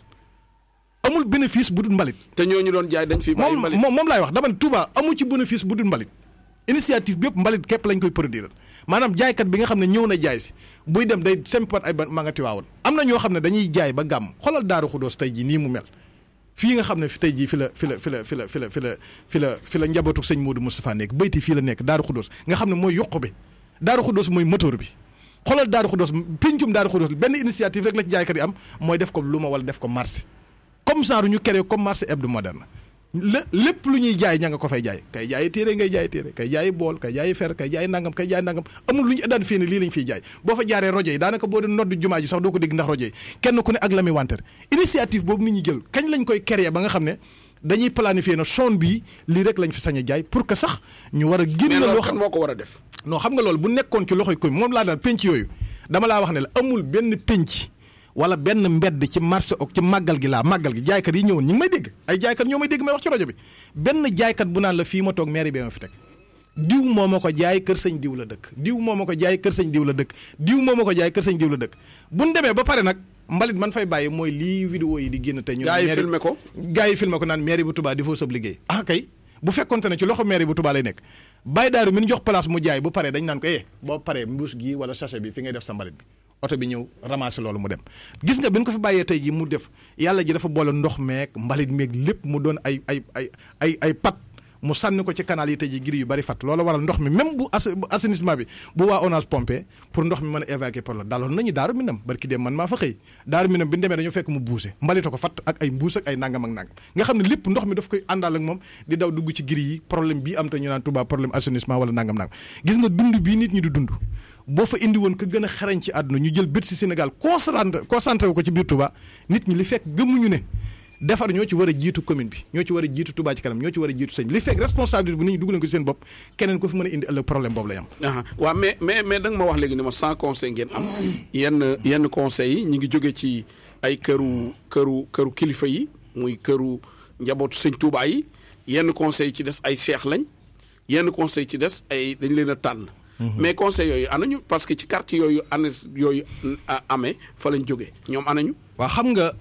amul bénéfice bu dul mbalit. te ñooñu doon jaay dañ fi bàyyi mbalit moom moom laay wax dama ne Touba amu ci bénéfice bu dul mbalit initiative bi yëpp mbalit képp lañ koy produire maanaam jaaykat bi nga xam ne ñëw na jaay si buy dem day sempat ay ba ma nga tiwaawoon am na ñoo xam ne dañuy jaay ba gàmm xoolal Daaru Xudóos tey jii nii mu mel fii nga xam ne fi tey jii fi la fi la fi la fi la fi la fi la fi la fi la njabootu sëñ Modou Moustapha nekk bayti fii la nekk Daaru Xudóos nga xam ne mooy yokku bi Daaru Xudóos mooy moteur bi xoolal Daaru Xudóos péncum Daaru Xudóos benn initiative rek la ci jaaykat yi am mooy def ko lu ma wala def ko marché comme genre ñu créé comme marché hebdomadaire la lépp lu ñuy jaay ña nga ko fay jaay kay jaayi téere ngay jaay téere kay jaayi bool kay jaayi fer kay jaayi nangam kay jaayi nangam amul lu ñu daan fii ne lii lañ fiy jaay boo fa jaaree rojo yi daanaka boo doon nodd jumaa ji sax doo ko dégg ndax rojo yi kenn ku ne ak la muy wanteer initiative boobu nit ñi jël kañ lañ koy créé ba nga xam ne dañuy planifier na zone bii lii rek lañ fi sañ a jaay pour que sax ñu war a génn loo xam moo ko war a def non xam nga loolu bu nekkoon ci loxoy commune moom laa daal penc yooyu dama laa wax ne la amul benn penc wala benn mbedd ci marché ok ci màggal gi laa màggal gi jaaykat yi ñëwoon ñi ngi may dégg ay jaaykat ñoo may dégg may wax ci rajo bi benn jaaykat bu naan la fii ma toog mairie bi ma fi teg diw moo ma ko jaay kër sëñ diw la dëkk diw moo ma ko jaay kër sëñ diw la dëkk diw moo ma ko jaay kër sëñ diw la dëkk bu ñu demee ba pare nag mbalit man fay bàyyi mooy lii vidéo yi di génn te ñu gaa yi filmé ko gaa yi filmé ko naan mairie bu Touba di foo sab liggéey ah kay bu fekkonte ne ci loxo mairie bu Touba lay nekk bàyyi daaru mi ñu jox place mu jaay bu paree dañ naan ko eh boo paree mbuus gii wala sachet bi fi ngay def sa mbalit bi oto bi ñëw ramasser loolu mu dem gis nga bi ñu ko fi bàyyee tey ji mu def yàlla ji dafa boole ndox meeg mbalit meeg lépp mu doon ay ay ay ay ay pat mu sànni ko ci canal yi tey ji giri yu bari fat loolu waral ndox mi même bu assainissement bi bu waa ONAS pompé pour ndox mi mën a évacuer par la daloon nañu daaru minam barki dem man maa fa xëy daaru minam bi ñu demee dañoo fekk mu buuse mbalita ko fat ak ay mbuus ak ay nangam ak nangam nga xam ne lépp ndox mi daf koy àndaal ak moom di daw dugg ci giri yi problème bii am te ñu naan Touba problème assainissement wala nangam nangam gis nga dund bii nit ñi di dund boo fa indi woon ka gën a xarañ ci àdduna ñu jël bët si Sénégal concentré concentré ko ci biir Touba nit ñi li fekk gëmuñu ne defar ñoo ci war a jiitu commune bi ñoo ci war a jiitu Touba ci kanam ñoo ci war a jiitu sëñ li fekk responsabilité bu nit ñi dugg leen ko ci seen bopp keneen ko fi mën a indi ëllëg problème boobu lay am. waaw mais mais mais da nga ma wax léegi ni ma sans conseil ngeen am yenn yenn conseils yi ñu ngi jóge ci ay këru këru këru kilifa yi muy këru njabootu sëñ Touba yi yenn conseils yi ci des ay seex lañ yenn conseils ci des ay dañ leen a tànn. mais conseil yooyu anañu parce que ci quartier yooyu ana yooyu amee fa lañ jógee ñoom anañu. waaw xam nga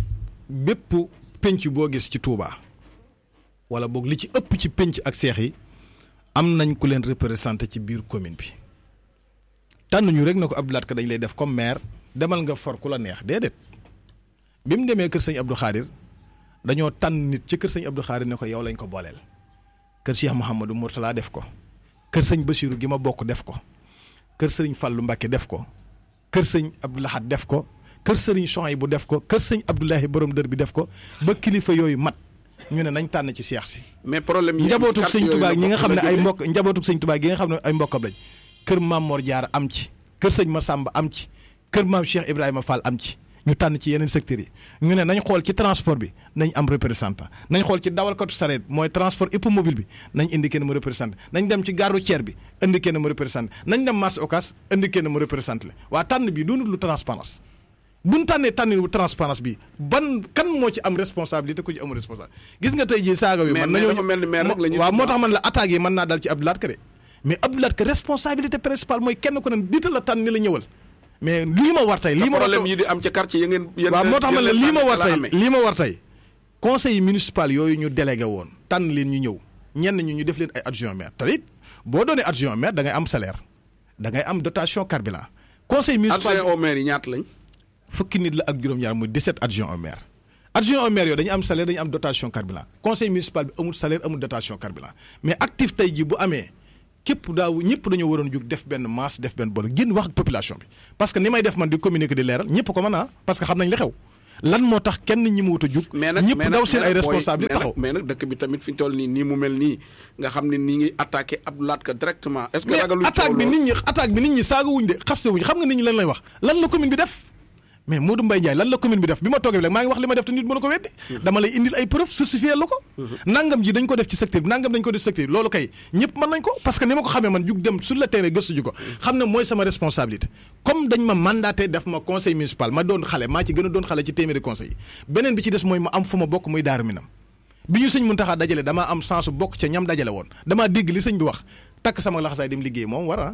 bépp penc boo gis ci Touba wala boog li ci ëpp ci penc ak seex yi am nañ ku leen représenté ci biir commune bi tànn ñu rek na ko Abdoulaat Ka dañ lay def comme maire demal nga for ku la neex déedéet bi mu demee kër sëñ Abdou Khadir dañoo tànn nit ci kër sëñ Abdou Khadir ne ko yow lañ ko booleel kër Cheikh Mouhamadou Mourtala def ko. kër sëñ Basiru gi ma bokk def ko kër sëriñ Fàllu Mbàkke def ko kër sëñ Abdou Lahad def ko kër sëriñ Sohay bu def ko kër sëñ Abdoulahi borom dër bi def ko ba kilifa yooyu mat ñu ne nañ tànn ci seex si. mais problème yi njabootuk sëñ Tuubaa ñi nga xam ne ay mbokk njabootuk sëñ Tuubaa gi nga xam ne ay mbokkam lañ kër Maam Mor Jaara am ci kër sëñ Masamba am ci kër Maam Cheikh Ibrahima Fall am ci ñu tànn ci yeneen secteurs yi ñu ne nañ xool ci transport bi nañ am représentant nañ xool ci dawalkatu sareet mooy transport hippomobile bi nañ indi kenn mu représenté nañ dem ci gare routière bi indi kenn mu représenté nañ dem marché Ocass indi kenn mu représenté la waa tànn bi doonul lu transparence buñ tànnee tànn wu transparence bi ban kan moo ci am responsabilité ku ci amul responsabilité gis nga tey jii saaga wi man nañoo mel ni maire rek la waaw moo tax man la attaques yi mën naa dal ci Abdoulaat Ka de mais Abdoulaat Ka responsabilité principale mooy kenn ko ne diita la tànn ni la ñëwal mais lii ma war tey lii ma problème yi di am ca quartier ya ngeen waaw moo tax ma ne lii ma war tey lii ma war tey conseil municipal yooyu ñu délégué woon tànn leen ñu ñëw ñenn ñu ñu def leen ay adjoint maire te it boo doonee adjoint maire da ngay am salaire da ngay am dotation carburant conseil municipal adjoint au maire yi ñaata lañ fukki nit la ak juróom-ñaar muy 17 adjoint au maire adjoint au maire yooyu dañu am salaire dañu am dotation carburant conseil municipal bi amul salaire amul dotation carburant mais actif tey ji bu amee képp daaw ñëpp dañoo waroon jug def benn masse def benn boole génn wax ak population bi parce que ni may def man di communiquer di leeral ñëpp ko mën a parce que xam nañ li xew lan moo tax kenn ñi mu wut a jug. mais nag ñëpp daw seen ay responsabilité taxaw mais nag dëkk bi tamit fi ñu toll nii nii mu mel nii nga xam ne nii ngi attaqué Abdou Lahad Ka directement. est-ce que ragaluñ attaque bi nit ñi attaque bi nit ñi saaga wuñ de xaste wuñ xam nga nit ñi lan lay wax lan la commune bi def mais Modou Mbaye Ndiaye lan la commune bi def bi ma toogee bi rek maa ngi wax li ma def te nit mënu ko weddi dama lay indil ay preuve certifié la ko nangam ji dañ ko def ci secteur bi nangam dañ ko def ci secteur bi loolu kay ñëpp mën nañ ko parce que ni ma ko xamee man jug dem sur le terrain gëstu ju ko xam ne mooy sama responsabilité comme dañ ma mandaté def ma conseil municipal ma doon xale maa ci gën a doon xale ci téeméeri conseil yi beneen bi ci des mooy ma am fu ma bokk muy daaru minam bi ñu sëñ Muntaxa dajale damaa am chance bokk ca ñam dajale woon damaa dégg li sëñ bi wax takk sama laxasaay dem liggéey moom war a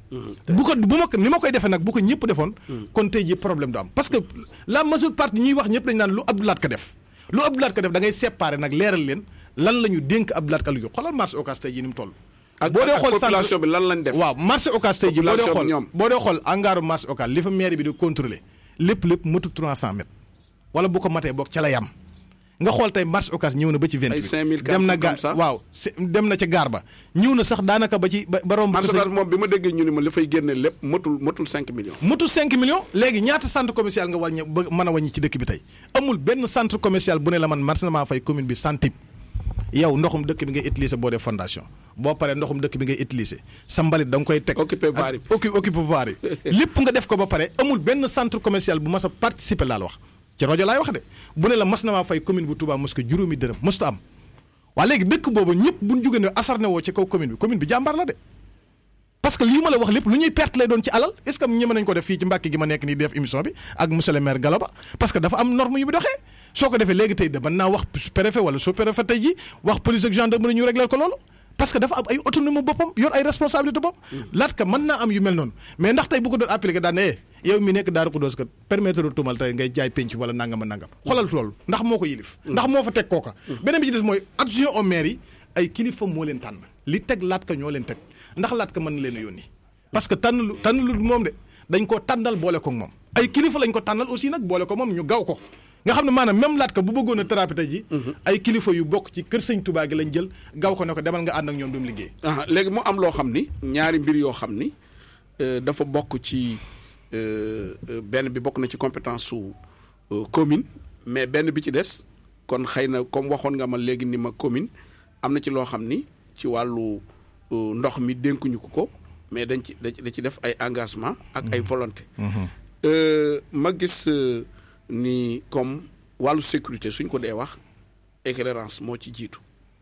bu ko bu ma ko ni ma koy defee nag bu ko ñëpp defoon kon tey ji problème du am parce que la majeure partie ñuy wax ñëpp dañ naan lu Abdou Lahad Ka def lu Abdou Lahad Ka def da ngay séparer nag leeral leen lan la ñu dénk Abdou Lahad Ka lu xoolal marché Ocass tey ji ni mu toll boo dee xool population bi lan lañ def waaw marché Ocass tey ji boo dee xool boo dee xool angaaru marché Ocass li fa mairie bi di contrôler lépp lépp matu 300 mètres wala bu ko matee boog ca la yam nga xool tey marché Ocass ñëw na ba ci vingt huit dem na gaar waaw dem na ca gaar ba ñëw na sax daanaka ba ci ba romb marché Ocass moom bi ma déggee ñu ni ma li fay génne lépp matul matul cinq millions matul cinq millions léegi ñaata centre commercial nga wàññi ba mën a wàññi ci dëkk bi tey amul benn centre commercial bu ne la man marché maa fay commune bi centime yow ndoxum dëkk bi ngay utiliser boo dee fondation boo paree ndoxum dëkk bi ngay utiliser sa mbalit da nga koy teg occupé voirie occupé voirie lépp nga def ko ba pare amul benn centre commercial bu mas a participer laa la wax ci rajo laay wax de bu ne la mas na maa fay commune bu Touba mos ko juróomi dërëm mosuta am waa léegi dëkk boobu ñëpp bu ñu jógee ne asarne woo ci kaw commune bi commune bi jàmbaar la de parce que lii ma la wax lépp lu ñuy perte lay doon ci alal est ce que ñeme nañ ko def fii ci Mbàkke gi ma nekk nii def émission bi ak monsieur le maire Galaba parce que dafa am norme yu mu doxee soo ko defee léegi tey de mën naa wax préfet wala sous préfet tey ji wax police ak gendarmerie ñu régleel ko loolu parce que dafa am ay autonomie boppam yor ay responsabilité bopp laat ka mën naa am yu mel noonu mais ndax tey bu ko doon appliqué daan ne yow mi nekk Daaru Xudoos kat permettre tumal tey ngay jaay penc wala nangam a nangam xoolal loolu ndax moo ko yilif ndax moo fa teg kooka beneen bi ci des mooy adjoint au maire yi ay kilifa moo leen tànn li teg laat ka ñoo leen teg ndax laat ka mën na leen a yónni parce que tànn lu tànn lu moom de dañ ko tànnal boole ko moom ay kilifa lañ ko tànnal aussi nag boole ko moom ñu gaw ko nga xam ne maanaam même laat ka bu bëggoon a thérapie tey ji ay kilifa yu bokk ci kër sëñ Touba gi lañ jël gaw ko ne ko demal nga ànd ak ñoom dem liggéey ah léegi mu am loo xam ni ñaari mbir yoo xam ni dafa bokk ci benn bi bokk na ci compétence su commune mais benn bi ci des kon xëy na comme waxoon nga ma léegi ni ma commune am na ci loo xam ni ci wàllu ndox mi dénkuñu ko ko mais dañ ci da ci def ay engagement ak ay volonté ma gis ni comme wàllu sécurité suñ ko dee wax éclairance moo ci jiitu.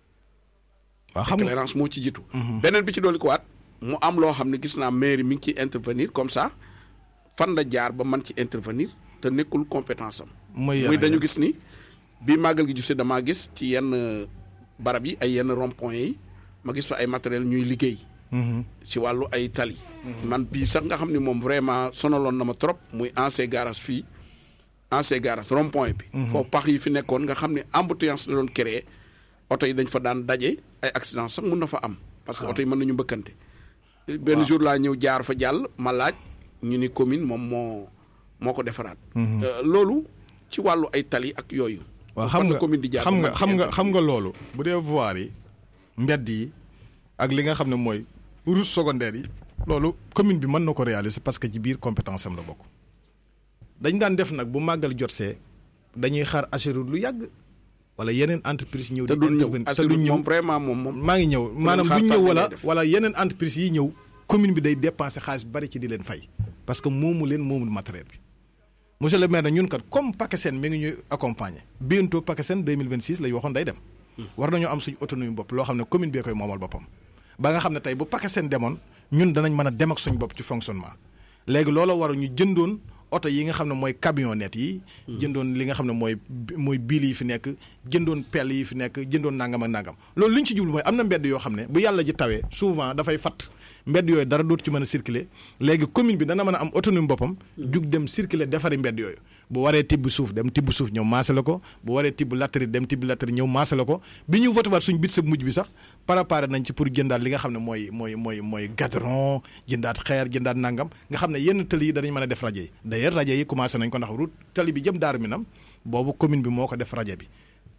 waaw xam nga éclairance moo ci jiitu. beneen bi ci dolli ko waat mu am loo xam ne gis naa mairie mi ngi ciy intervenir comme ça fan la jaar ba man ci intervenir te nekkul compétence am. muy dañu gis ni bi màggal gi jub si damaa gis ci yenn barab yi ay yenn rond point yi ma gis fa ay matériel ñuy liggéey. ci wàllu ay tali. man bii sax nga xam ne moom vraiment sonaloon na ma trop muy ancien garage fii. ancien garage rond point bi. foofu pax yi fi nekkoon nga xam ne embouteillance la doon créer oto yi dañ fa daan daje ay accident sax mun na fa am. parce que oto yi mën nañu mbëkkante. benn jour laa ñëw jaar fa jàll ma laaj ñu ni commune moom moo moo ko defaraat. loolu ci wàllu ay tali ak yooyu. waaw xam nga commune di jaar xam nga xam nga xam nga loolu. bu dee voirie yi mbedd yi ak li nga xam ne mooy route secondaire yi. loolu commune bi mën na ko réaliser parce que ci biir compétence am la bokk. dañ daan def nag bu màggal jot see dañuy xaar assuré lu yàgg wala yeneen entreprise ñëw. te duñ ñëw te duñ ñëw vraiment moom moom. maa ngi ñëw maanaam duñ ñëw wala wala yeneen entreprise yi ñëw commune bi day dépenser xaalis bari ci di leen fay. parce que moomu leen moomul matériel bi. monsieur le maire ñun kat comme PACASEN mi ngi ñuy accompagner bientôt PACASEN 2026 lay waxoon day dem. war nañoo am suñu autonomie bopp loo xam ne commune bee koy moomal boppam. ba nga xam ne tey bu PACASEN demoon ñun danañ mën a dem ak suñu bopp ci fonctionnement léegi looloo war ñu jëndoon. oto yi nga xam ne mooy camionnette yi. jëndoon li nga xam ne mooy mooy biil yi fi nekk jëndoon pelle yi fi nekk jëndoon nangam ak nangam loolu li ñu ci jublu mooy am na mbedd yoo xam ne bu yàlla ji tawee souvent dafay fatt mbedd yooyu dara dootu ci mën a circuler léegi commune bi dana mën a am autonomie boppam. jug dem circuler defari mbedd yooyu. bu waree tibb suuf dem tibb suuf ñëw maase la ko bu waree tibb latérite dem tibb latérite ñëw maase la ko bi ñu voté waat suñu bit sa mujj bi sax préparé nañ ci pour jëndaat li nga xam ne mooy mooy mooy mooy gadron jëndaat xeer jëndaat nangam nga xam ne yenn tëli yi danañ mën a def rajo yi d'ailleurs rajo yi commencé nañ ko ndax route tëli bi jëm daaru minam boobu commune bi moo ko def rajo bi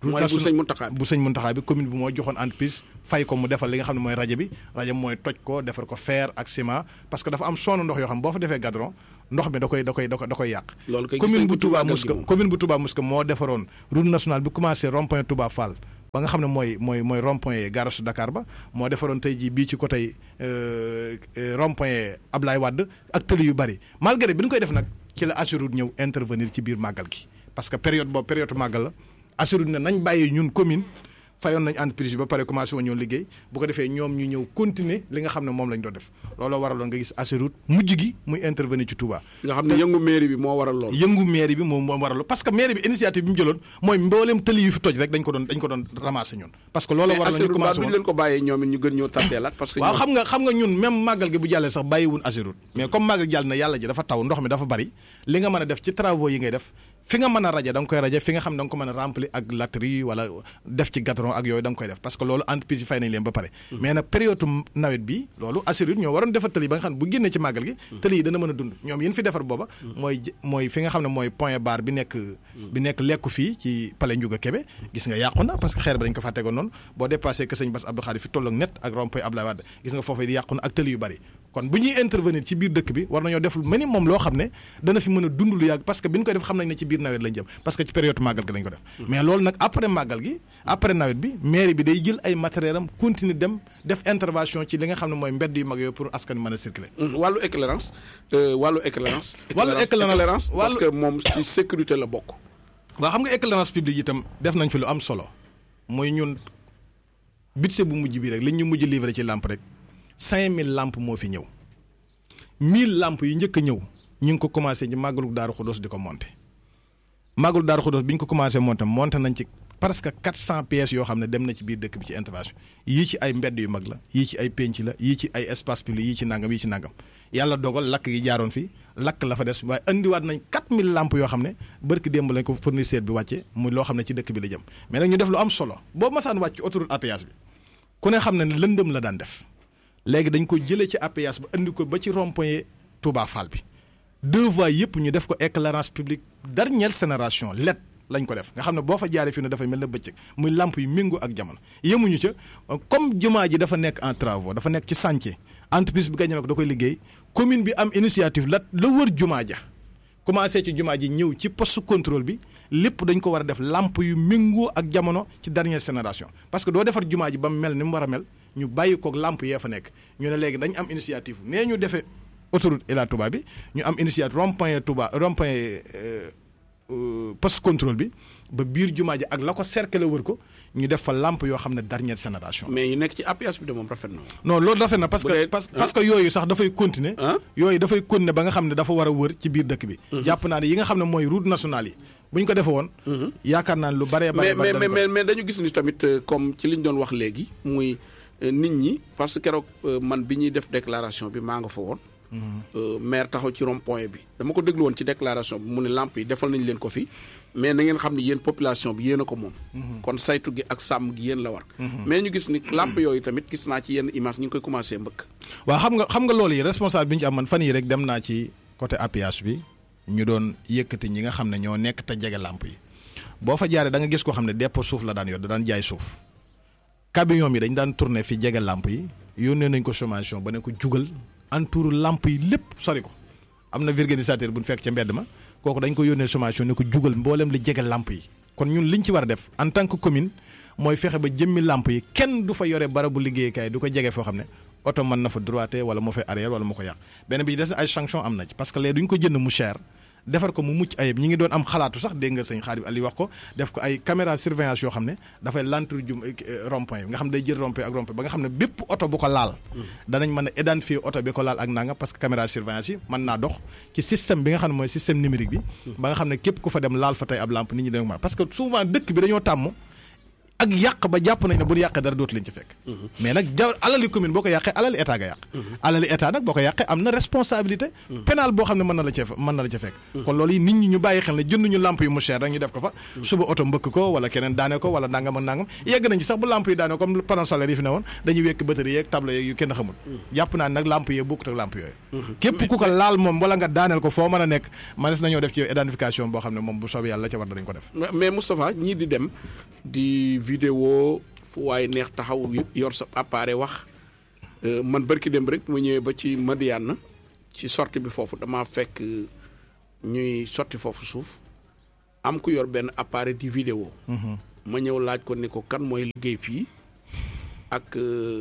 mooy bu sëñ Muntaxa bi bu sëñ Muntaxa bi commune bi moo joxoon entreprise fay ko mu defal li nga xam ne mooy rajo bi rajo mooy toj ko defar ko fer ak ciment parce que dafa am sonn ndox yoo xam boo fa defee gadron ndox mi da koy da koy da koy da koy yàq loolu kay gis commune nañ ko bu Touba Màggal gi Mosquée moom. commune bu Touba Mosquée moo defaroon route nationale bi commencé rond point Touba Fall ba nga xam ne mooy mooy mooy rond point garasu Dakar ba moo defaroon tey jii bii ci côté euh, euh, rond point Ablaye Wade ak tëli yu bari malgré bi ñu koy def nag ci la Ageroute ñëw intervenir ci biir màggal gi parce que période boobu période màggal la Ageroute ne nañ bàyyi ñun commune fayoon nañ entreprise bi ba pare commencé woon ñoo liggéey bu ko defee ñoom ñu ñëw continuer li nga xam ne moom lañ doon def looloo waraloon nga gis Ageroute mujj gi muy intervenir ci Touba. nga xam ne yëngu mairie bi moo waral lool. yëngu mairie bi moom moo waral parce que mairie bi initiative bi mu jëloon mooy mbooleem tëli yu fi toj rek dañ ko doon dañ ko doon ramasser ñun. parce que loolu mais waral ñu Ageroute mbaa commencé duñ woon leen ko bàyyee ñoom it ñu gën ñoo tàtteelaat parce que waaw ñoom- xam nga xam nga ñun même màggal gi bu jàllee sax bàyyiwun Ageroute mais comme màggal gi jàll na yàlla ji dafa taw ndox mi dafa bari li nga mën a def ci travaux yi ngay def fi nga mën a rajo da nga koy rajo fi nga xam da nga ko mën a remplir ak latterie wala def ci gatron ak yooyu da nga koy def parce que loolu entreprise yi fay nañ leen ba pare mais nag période nawet bi loolu Ageroute ñoo waroon defar tëli ba nga xam ne bu génnee ci màggal gi tëli yi dana mën a dund ñoom yéen fi defar booba mooy j- mooy fi nga xam ne mooy point barre bi nekk bi nekk lekku fii ci palais Ndiouga Kébé gis nga yàqu na parce que xeer bi dañ ko fa tegoon noonu boo dépassé que sëñ Bass Abdou Khadre fi tolloog net ak rond-point Abdoulaye Wade gis nga foofu di yàqu na ak tëli yu bari kon bu ñuy intervenir ci biir dëkk bi war nañoo def lu minimum loo xam ne dana fi mën a dund lu yàgg parce que bi ñu koy def xam nañ ne ci biir nawet lañ jëm parce que ci période màggal gi lañ ko def mais loolu nag après màggal gi après nawet bi mairie bi day jël ay matériel am continuer dem def intervention ci li nga xam ne mooy mbedd yu mag yooyu pour askan wi mën a circuler Hum, wàllu éclairance euh, wàllu éclairance Wàllu éclairance- parce wàllu- que moom ci sécurité la bokk waaw xam nga éclairance publique itam def nañ fi lu am solo mooy ñun budget bu mujj bi rek li ñu mujj livré ci lampe rek 5000 lampes moo fi ñëw 1000 lampes yu njëkk a ñëw ñu ngi ko commencé ci màggalu Daaru Xudoos di ko monté màggalu Daaru Xudoos bi ñu ko commencé monté monté nañ ci presque 400 pièces yoo xam ne dem na ci biir dëkk bi ci intervention yii ci ay mbedd yu mag la yii ci ay pénc la yii ci ay espace public yii ci nangam yii ci nangam yàlla dogal lakk gi jaaroon fi lakk la fa des waaye indiwaat nañ 4000 lampes yoo xam ne barki démb lañ ko fournisseur bi wàcce muy loo xam ne ci dëkk bi la jëm mais nag ñu def lu am solo boobu masaan wàcc ci autoroute à péage bi ku ne xam ne ne lëndëm la daan def léegi dañ ko jëlee ci APS ba indi ko ba ci rond-point Touba Fall bi deux voies yëpp ñu def ko éclairance publique dernière génération LED lañ ko def nga xam ne boo fa jaaree fii ne dafay mel ne bëccëg muy lamp yu méngoo ak jamono yemuñu ca comme jumaa ji dafa nekk en travaux dafa nekk ci chantier entreprise bi gañe na ko da koy liggéey commune bi am initiative la la wër jumaa ja commencé ci jumaa ji ñëw ci poste contrôle bi lépp dañ ko war a def lamp yu méngoo ak jamono ci dernière génération parce que doo defar jumaa ji ba mu mel ni mu war a mel ñu bàyyi koog lamp yee fa nekk ñu ne léegi dañ am initiative nee ñu defee autoroute Ila Touba bi ñu am initiative rond point Touba rond point poste contrôle bi ba biir jumaa ji ak la ko cercle wër ko ñu def fa lamp yoo xam ne dernière génération. mais yu nekk ci APS bi de moom rafet na non loolu rafet na parce Bu que dee- parce ah. parce que yooyu sax dafay continuer. ah yooyu dafay continuer ba nga xam ne dafa war a wër ci biir dëkk bi. jàpp naa ne yi nga xam ne mooy route nationale yi bu ñu ko defee woon. yaakaar naa ne lu baree mais bare mais bare mais mais mais dañu gis ni tamit euh, comme ci li ñu doon wax léegi muy euh, nit ñi parce que keroog euh, man bi ñuy def déclaration bi maa nga fa woon. Euh, maire taxaw ci rond point bi dama ko déglu woon ci déclaration bi mu ne lamp yi defal nañ leen ko fi mais na ngeen xam ni yéen population bi yéen a ko moom. kon saytu gi ak sàmm gi yéen la war. mais ñu gis ni lamp yooyu tamit gis naa ci yenn image ñu ngi koy commencé mbëkk. waaw xam nga xam nga loolu yi responsable bi ñu ci am man fan yii rek dem naa ci côté APH bi ñu doon yëkkati ñi nga xam ne ñoo nekk te jege làmp yi boo fa jaaree da nga gis koo xam ne dépôt suuf la daan yor da daan jaay suuf camion yi dañ daan tourné fi jege làmp yi yónnee nañ ko sommation ba ne ko jugal entour làmp yi lépp sori ko am na vulgarisateur bu ñu fekk ca mbedd ma kooku dañ ko yónnee sommation ne ko jugal mboolem li jege làmp yi kon ñun liñ ci war a def en tant que commune mooy fexe ba jëmmi làmp yi kenn du fa yore barabu liggéeykaay du ko jege foo xam ne oto mën na fa droité wala moo fay arrière wala moo ko yàq benn bi ci des ay sanction am na ci parce que léegi duñ ko jënd mu cher defar ko mu mucc ayib ñi ngi doon am xalaatu sax dégg nga sëñ Xaadim Ali wax ko def ko ay caméra surveillance yoo xam ne dafay lantur jum rond point nga xam ne day jël rond point ak rond point ba nga xam ne bépp oto bu ko laal danañ mën a identifier oto bi ko laal ak nanga parce que caméra surveillance yi mën naa dox ci système bi nga xam ne mooy système numérique bi ba nga xam ne képp ku fa dem laal fa tey ab lampe nit ñi dañu mën parce que souvent dëkk bi dañoo tàmm ak yàq ba jàpp nañ ne bu yàqee dara dootu leen ci fekk mais nag ja alali commune boo ko yàqee alali état nga yàq alali état nag boo ko yàqee am na responsabilité pénale boo xam ne mën na la ca mën na la ca fekk kon loolu yi nit ñi ñu bàyyi xel ne jënduñu lamp yu mu cher rek ñu def ko fa suba oto mbëkk ko wala keneen daane ko wala nangam ak nangam yegg nañ ci sax bu lamp yi daane ko comme panneau solaire yi fi ne woon dañuy wekk batterie yeeg tableau yeeg yu kenn xamul jàpp naa nag lamp yee bokkut ak lamp yooyu képp ku ko laal moom wala nga daaneel ko foo mën a nekk manes nañoo def ci yow identification boo xam ne moom bu soobee yàlla ca war danañ ko def mais Moustapha ñii di dem di vidéo fu waaye neex taxaw yor sa appareil wax man barki dem rek ma ñëwee ba ci Madiane ci sortie bi foofu dama fekk ñuy sotti foofu suuf am ku yor benn appareil di vidéo ma ñëw laaj ko ni ko kan mooy liggéey fii ak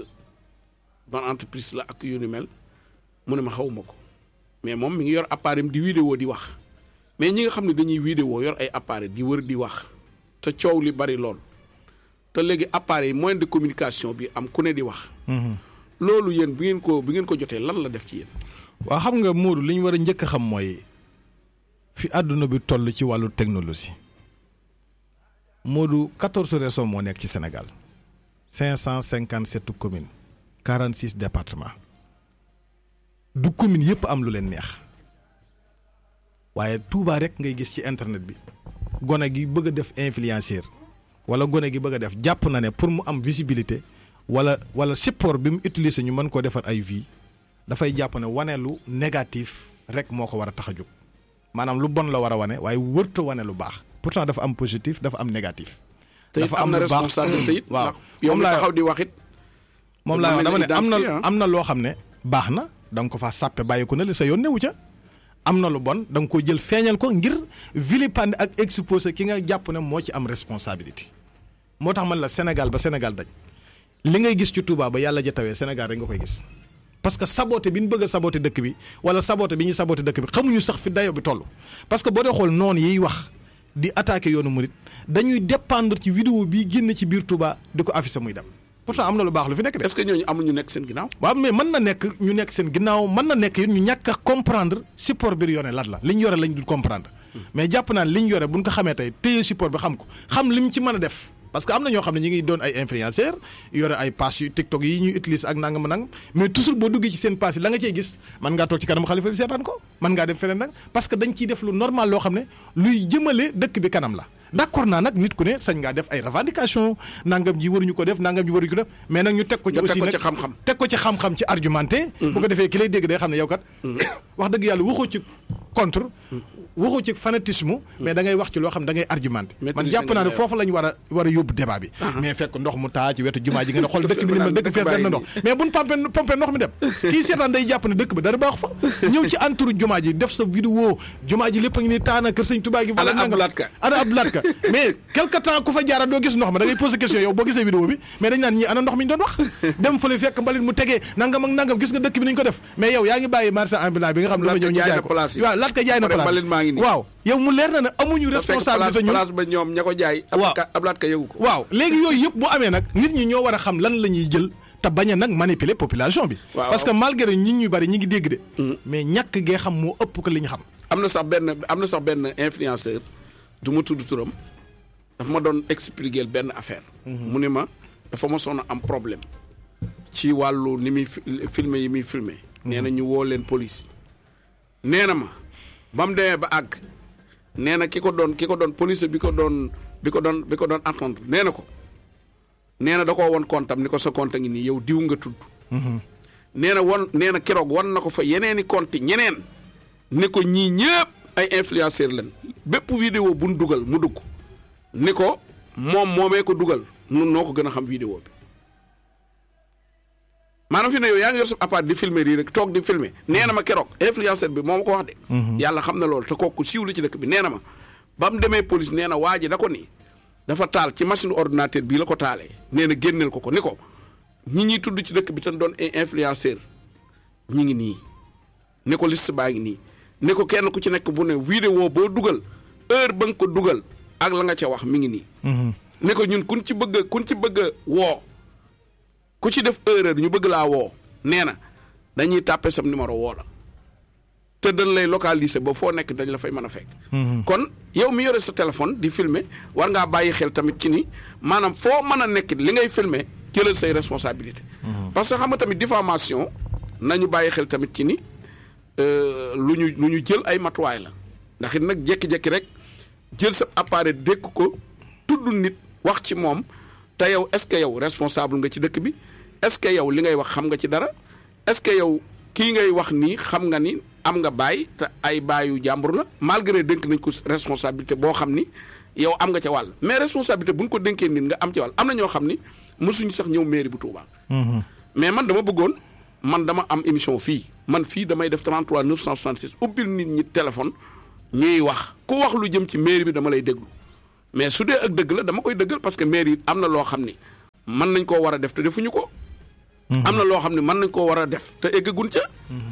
ban entreprise la ak yu ni mel mu ne ma xawuma ko mais moom mi ngi yor appareil di vidéo di wax mais ñi nga xam ne dañuy vidéo yor ay appareil di wër di wax te coow li bari lool te léegi appareil moyen de communication bi am ku ne di wax. loolu yéen bi ngeen ko bi ngeen ko jotee lan la def ci yéen. waaw xam nga Modou li ñu war a njëkk a xam mooy fi àdduna bi toll ci wàllu technologie Modou quatorze régions moo nekk ci Sénégal cinq cent cinquante sept communes quarante six départements du commune yëpp am lu leen neex waaye Touba rek ngay gis ci internet bi gone gi bëgg a def influenceur wala gone gi bëgg a def jàpp na ne pour mu am visibilité wala wala support bi mu utiliser ñu mën koo defar ay vie dafay jàpp ne wane lu négatif rek moo ko war a tax a jóg maanaam lu bon la war a wane waaye wërta wane lu baax pourtant dafa am positif dafa am négatif. dafa am na responsabilité it waaw yow mi taxaw di wax it moom laa wax dama ne am na am na loo xam ne baax na da nga ko faa sàppe bàyyi ko ne li sa yoon newu ca am na lu bon da nga ko jël feeñal ko ngir vilipender ak exposer ki nga jàpp ne moo ci am responsabilité moo tax man la Sénégal ba Sénégal daj li ngay gis ci Touba ba yàlla ja tawee Sénégal rek nga koy gis parce que saboté bi ñu bëgg a saboté dëkk bi wala saboté bi ñuy saboté dëkk bi xamuñu sax fi dayo bi toll parce que boo dee xool noonu yiy wax di attaqué yoonu murit dañuy dépendre ci vidéo bi génn ci biir Touba di ko affiché muy dem pourtant am na lu baax lu fi nekk de. est-ce que ñooñu amul ñu nekk seen ginnaaw. waaw mais mën na nekk ñu nekk seen ginnaaw mën na nekk ñu ñàkk a comprendre support bi yore lan la li ñu yore lañ dul comprendre mais jàpp naa ne li ñu yore bu ñu ko xamee tey téye support bi xam ko xam li mu ci mën a def. parce que am na ñoo xam ne ñi ngi doon ay influenceurs yore ay pass yu TikTok yi ñuy utiliser ak nangam nangam mais toujours boo duggee ci seen pass yi la nga cey gis mën ngaa toog ci kanam xalifa bi seetaan ko mën ngaa def feneen nag parce que dañ ciy def lu normal loo xam ne luy jëmale dëkk bi kanam la. d'accord naa nag nit ku ne sañ ngaa def ay revendication nangam ji waruñu ko def nangam ji waruñu ko def mais nag ñu teg ko ci aussi nag xam-xam teg ko ci xam-xam ci argumenté bu ko defee ki lay dégg day xam ne yow kat wax dëgg yàlla waxoo ci contre waxoo ci fanatisme mais da ngay wax ci loo xam da ngay argumenté man jàpp naa ne foofu lañ war a war a yóbbu débat bi mais fekk ndox mu taa ci wetu jumaa ji nga ne xool dëkk bi ni mel dëkk fees na ndox mais buñ pompé pompé ndox mi dem kii seetaan day jàpp ne dëkk bi dara baax fa ñëw ci entour jumaa ji def sa vidéo jumaa ji lépp a ngi ni taana kër sëñ Tuubaa gi ana Abdoulaye Ka ana Abdoulaye Ka mais quelque temps ku fa jaara doo gis ndox ma da ngay posé question yow boo gisee vidéo bi mais dañ naan ñii ana ndox mi ñu doon wax dem fële fekk mbalit mu tegee nangam ak nangam gis nga dëkk bi nañ ko def mais yow yaa ngi bàyyi marché ambulant bi nga xam ne dafa ñëw ñu jaay ko waaw laat ka jaay na place waaw yow mu leer na ne amuñu responsabilité ñun place ba ñoom ña ko jaay waaw Abdoulaye Ka yëgu ko waaw léegi yooyu yëpp bu amee nag nit ñi ñoo war a xam lan la ñuy jël te bañ a nag manipuler population bi parce que malgré nit ñu bari ñi ngi dégg de mais ñàkk gee xam moo ëpp ko li ñu xam am na sax benn am na sax benn influenceur du ma tudd turam dafa ma doon expliquer benn affaire mu ne ma dafa ma soon a am problème ci wàllu ni muy filmer yi muy filmer nee na ñu woo leen police nee na ma ba mu demee ba àgg nee na ki ko doon ki ko doon police bi ko doon bi ko doon bi ko doon attendre nee na ko nee na da koo won compte am ni ko sa compte ngi nii yow diw nga tudd nee na won nee na keroog wan na ko fa yeneeni compte ñeneen ni ko ñii ñëpp ay influenceur lañ bépp vidéo bu nu dugal mu dugg ni ko moom moomee ko dugal nun noo ko gën a xam vidéo bi maanaam fi ne yow yaa ngi yor sa appareil di filmer yi rek toog di filmer nee na ma keroog influenceur bi moo ma ko wax de yàlla xam na loolu te kooku siiw la ci dëkk bi nee na ma ba mu demee police nee na waa ji da ko ni dafa taal ci machine ordinateur bii la ko taalee nee na génneel ko ko ni ko ñi ñuy tudd ci dëkk bi te doon influenceur ñi ngi nii ni ko liste baa ngi nii ni ko kenn ku ci nekk bu ne vidéo boo dugal heure ba nga ko dugal ak la nga ca wax mi ngi nii ni ko ñun kun ci bëgg kun ci bëgg a woo ku ci def erreur ñu bëgg laa woo nee na dañuy tàppe sam numéro woo la te dañ lay localiser ba foo nekk dañ la fay mën a fekk. kon yow mi yore sa téléphone di filmer war ngaa bàyyi xel tamit ci ni maanaam foo mën a nekk li ngay filmer jëlal say responsabilité parce que xam nga tamit diffamation nañu bàyyi xel tamit ci ni lu ñu lu ñu jël ay matuwaay la ndax it nag jékki-jékki rek jël sa appareil dékk ko tudd nit wax ci moom te yow est-ce que yow responsable nga ci dëkk bi est-ce que yow li ngay wax xam nga ci dara est-ce que yow kii ngay wax nii xam nga ni am nga baay te ay baayu jàmbur la malgré dénk nañ ko responsabilité boo xam ni yow am nga ca wàll mais responsabilité bu ñu ko dénkee nit nga am ca wàll am na ñoo xam ni mësuñu sax ñëw mairie bu Touba. mais man dama bëggoon man dama am émission fii man fii damay def 33 966 ubbil nit ñi téléphone ñuy wax ku wax lu jëm ci mairie bi dama lay déglu mais su dee ak dëgg la dama koy dëggal parce que mairie am na loo xam ni mën nañ koo war a def te defuñu ko. am na loo xam ne mën nañ koo war a def te eggaguñ ca.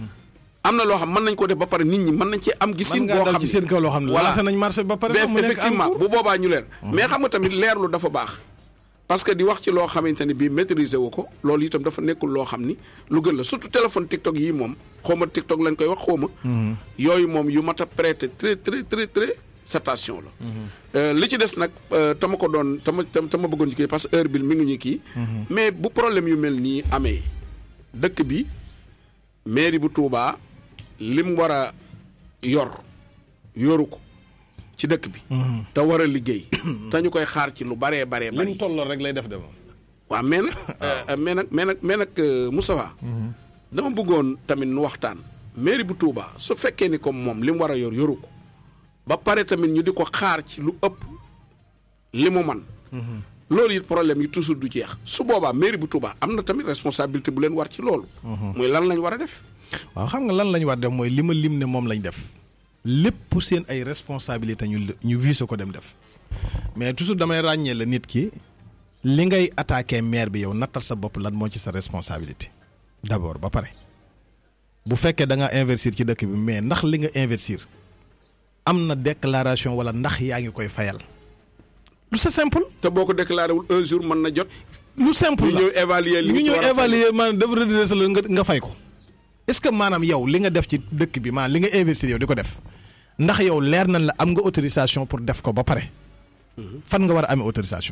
am na loo xam mën nañ ko def ba pare nit ñi mën nañ cee am gisin boo xam ci seen kaw loo xam ne voilà lancé nañ marché ba pare mais mu nekk en effectivement cours. bu boobaa ñu leer mais xam nga tamit leerlu dafa baax parce que di wax ci loo xamante ne bii maîtriser wu ko loolu itam dafa nekkul loo xam ni lu gën la surtout téléphone TikTok yi moom xaw ma TikTok lañ koy wax xaw ma yooyu moom yu mat a prêter très très très très attention la Euh, li ci des nag euh, tama ko doon tama tama bëggoon ci kii parce que heure bi mi ngi ñu kii mais bu problème yu mel nii amee dëkk bi mairie bu Touba lim war a yor yoru ko ci dëkk bi. te war a liggéey. te ñu koy xaar ci lu baree baree li bari. mu tolloo rek lay def de moom. waaw mais nag euh, mais nag mais nag mais nag euh, Moustapha dama bëggoon tamit nu waxtaan. mairie bu Touba su fekkee ni comme moom li mu war a yor yoru ko ba pare tamit ñu di ko xaar ci lu ëpp li mu man loolu it problème yi toujours du jeex su boobaa mairie bu Touba am na tamit responsabilité bu leen war ci loolu. muy lan lañ war a def. waaw xam nga lan lañ war def mooy li ma lim ne moom lañ def lépp seen ay responsabilité ñu ñu visé ko dem def mais toujours damay ràññee la nit ki li ngay attaqué maire bi yow nattal sa bopp lan moo ci sa responsabilité d'abord ba pare bu fekkee da nga investir ci dëkk bi mais ndax li nga investir am na déclaration wala ndax yaa ngi koy fayal lu c'est simple te boo ko déclaré wul un jour mën na jot. lu simple ñu la ñëw évaluer li ñu nga ci ñëw war a fay. évaluer maanaam def redresser la nga nga fay ko est-ce que maanaam yow li nga def ci dëkk bi maanaam li nga investir yow di ko def ndax yow leer nañ la am nga autorisation pour def ko ba pare fan nga war a amee autorisation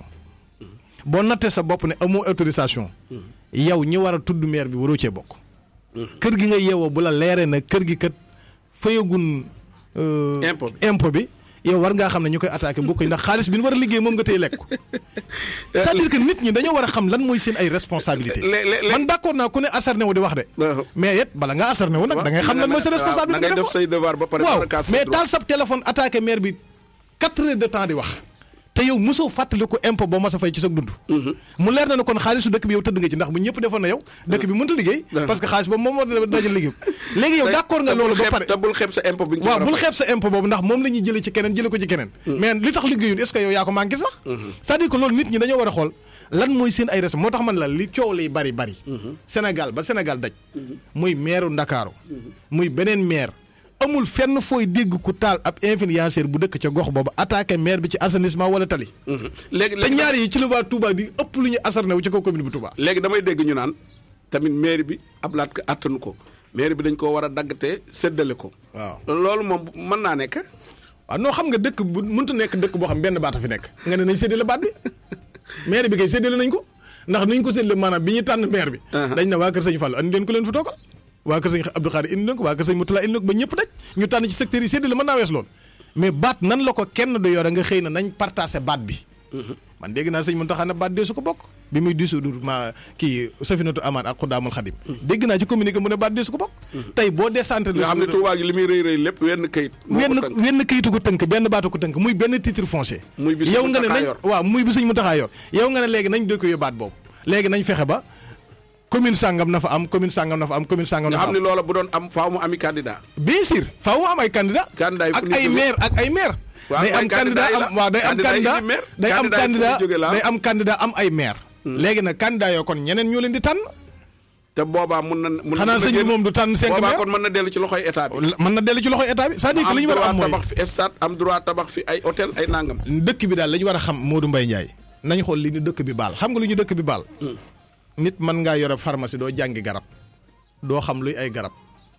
boo nattee sa bopp ne amoo autorisation yow ñi war a tudd maire bi waroo cee bokk kër gi nga yeewoo bu la leeree na kër gi kat fayagun euh, Impôt bi. impôt bi yow war ngaa xam ne ñu koy attaqué bokk ndax xaalis bi ñu war a liggéey moom nga tey lekk c'est-à-dire que nit ñi dañoo war a xam lan mooy seen ay responsabilité Le- le- le- man d'accord naa ku ne asarne wu di wax de Waaw. mais it bala nga asarne wu nag da ngay xam lan mooy sa da responsabilité ngay def say devoir ba pare. waaw door a kaas sa mais droit. taal sab téléphone attaqué maire bi quatre heures de temps di wax te yow mosoo fàttali ko impôt boo mas a fay ci sa dund mu leer na ne kon xaalisu dëkk bi yow tëdd nga ci ndax bu ñëpp defoon na yow dëkk bi mënta liggéey parce que xaalis boobu moom moo dajal liggéey léegi yow d'accord nga te bul loolu ba xeeb- pare te bul xeeb sa impôt bi nga ci waaw war a bul fay. xeeb sa impôt boobu ndax moom la ñuy jëlee ci keneen jëlee ko ci keneen mais li tax liggéeyul est-ce que yow yaa ko manqué sax c'est-à-dire que loolu nit ñi dañoo war a xool lan mooy seen ay res moo tax man la li coow liy bari bari Sénégal ba Sénégal daj muy maire Ndakaaru muy beneen maire amul fenn fooy dégg ku taal ab influenceur bu dëkk ca gox boobu attaqué maire bi ci assainissement wala tali Mhm. léegi te léegi ñaar yi ci la waa Touba di ëpp lu ñu asarne wu ci kaw commune bu Touba léegi damay dégg ñu naan tamit mairie bi ab laat ko attanu ko mairie bi dañ koo war a daggatee séddale ko. waaw loolu moom mën naa nekk. waaw non xam nga dëkk bu mënta nekk dëkk boo xam benn baata fi nekk nga ne nañ séddale baat bi maire bi kay séddale nañ ko ndax niñ ko séddale maanaam bi ñu tànn maire bi dañ ne waa kër sëñ Fallou andi leen ko leen fa toogal waa kër sëñ Abdou Khadir indi leen ko waa kër sëñ Moutala indi leen ko ba ñëpp daj ñu tànn ci secteur yi séddale mën naa wees loolu mais baat nan la ko kenn du yore nga xëy na nañ partagé baat bi man dégg naa sëñ Mountakha ne baat dee su ko bokk bi muy dissoudre ma kii Safinatu Amaan ak Xudaamul Xadim dégg naa ci communiqué mu ne baat dee su ko bokk tey boo décentralisé nga xam ne Touba gi li muy rëy rëy lépp wenn kayit. moo ko wenn tënk. wenn kayitu ko tënk benn baatu ko tënk muy benn titre foncier Muy bi Sëñ yow nga ne Mountakha nañ yor. waaw muy bi sëñ Mountakha yor yow nga ne léegi nañ dëkk yu baat boobu léegi nañ fexe ba commune sàngam na fa am commune sàngam na fa am commune sàngam na nga fa xam ne am loola bu doon am faaw mu ami candidat. bien sûr faaw mu am ay candidat Candidat yi fu ak ñu ay jóge. maire ak ay maire Waaw, day mooy am candidat candidat yi am la. waaw day am Candidat yi candidat di maire. day am Candidat yi fu ñu candidat jóge la. day am candidat am ay maire léegi nag candidat yoo kon ñeneen ñoo leen di tànn te boobaa mun na. mun xanaa na sëñ bi génn- moom du tànn cinq boobaa maire kon mën na dellu ci loxoy état bi. mën na dellu ci loxoy état bi c'est-à-dire que li ñu war a am droit mooy tabax fi stade am droit tabax fi ay hôtel ay nangam. dëkk bi daal la ñu war a xam Modou Mbaye Ndiaye nañ xool li ñu dëkk bi baal xam nga lu ñu dëkk bi baal nit mën ngaa yore pharmacie doo jàngi garab doo xam luy ay garab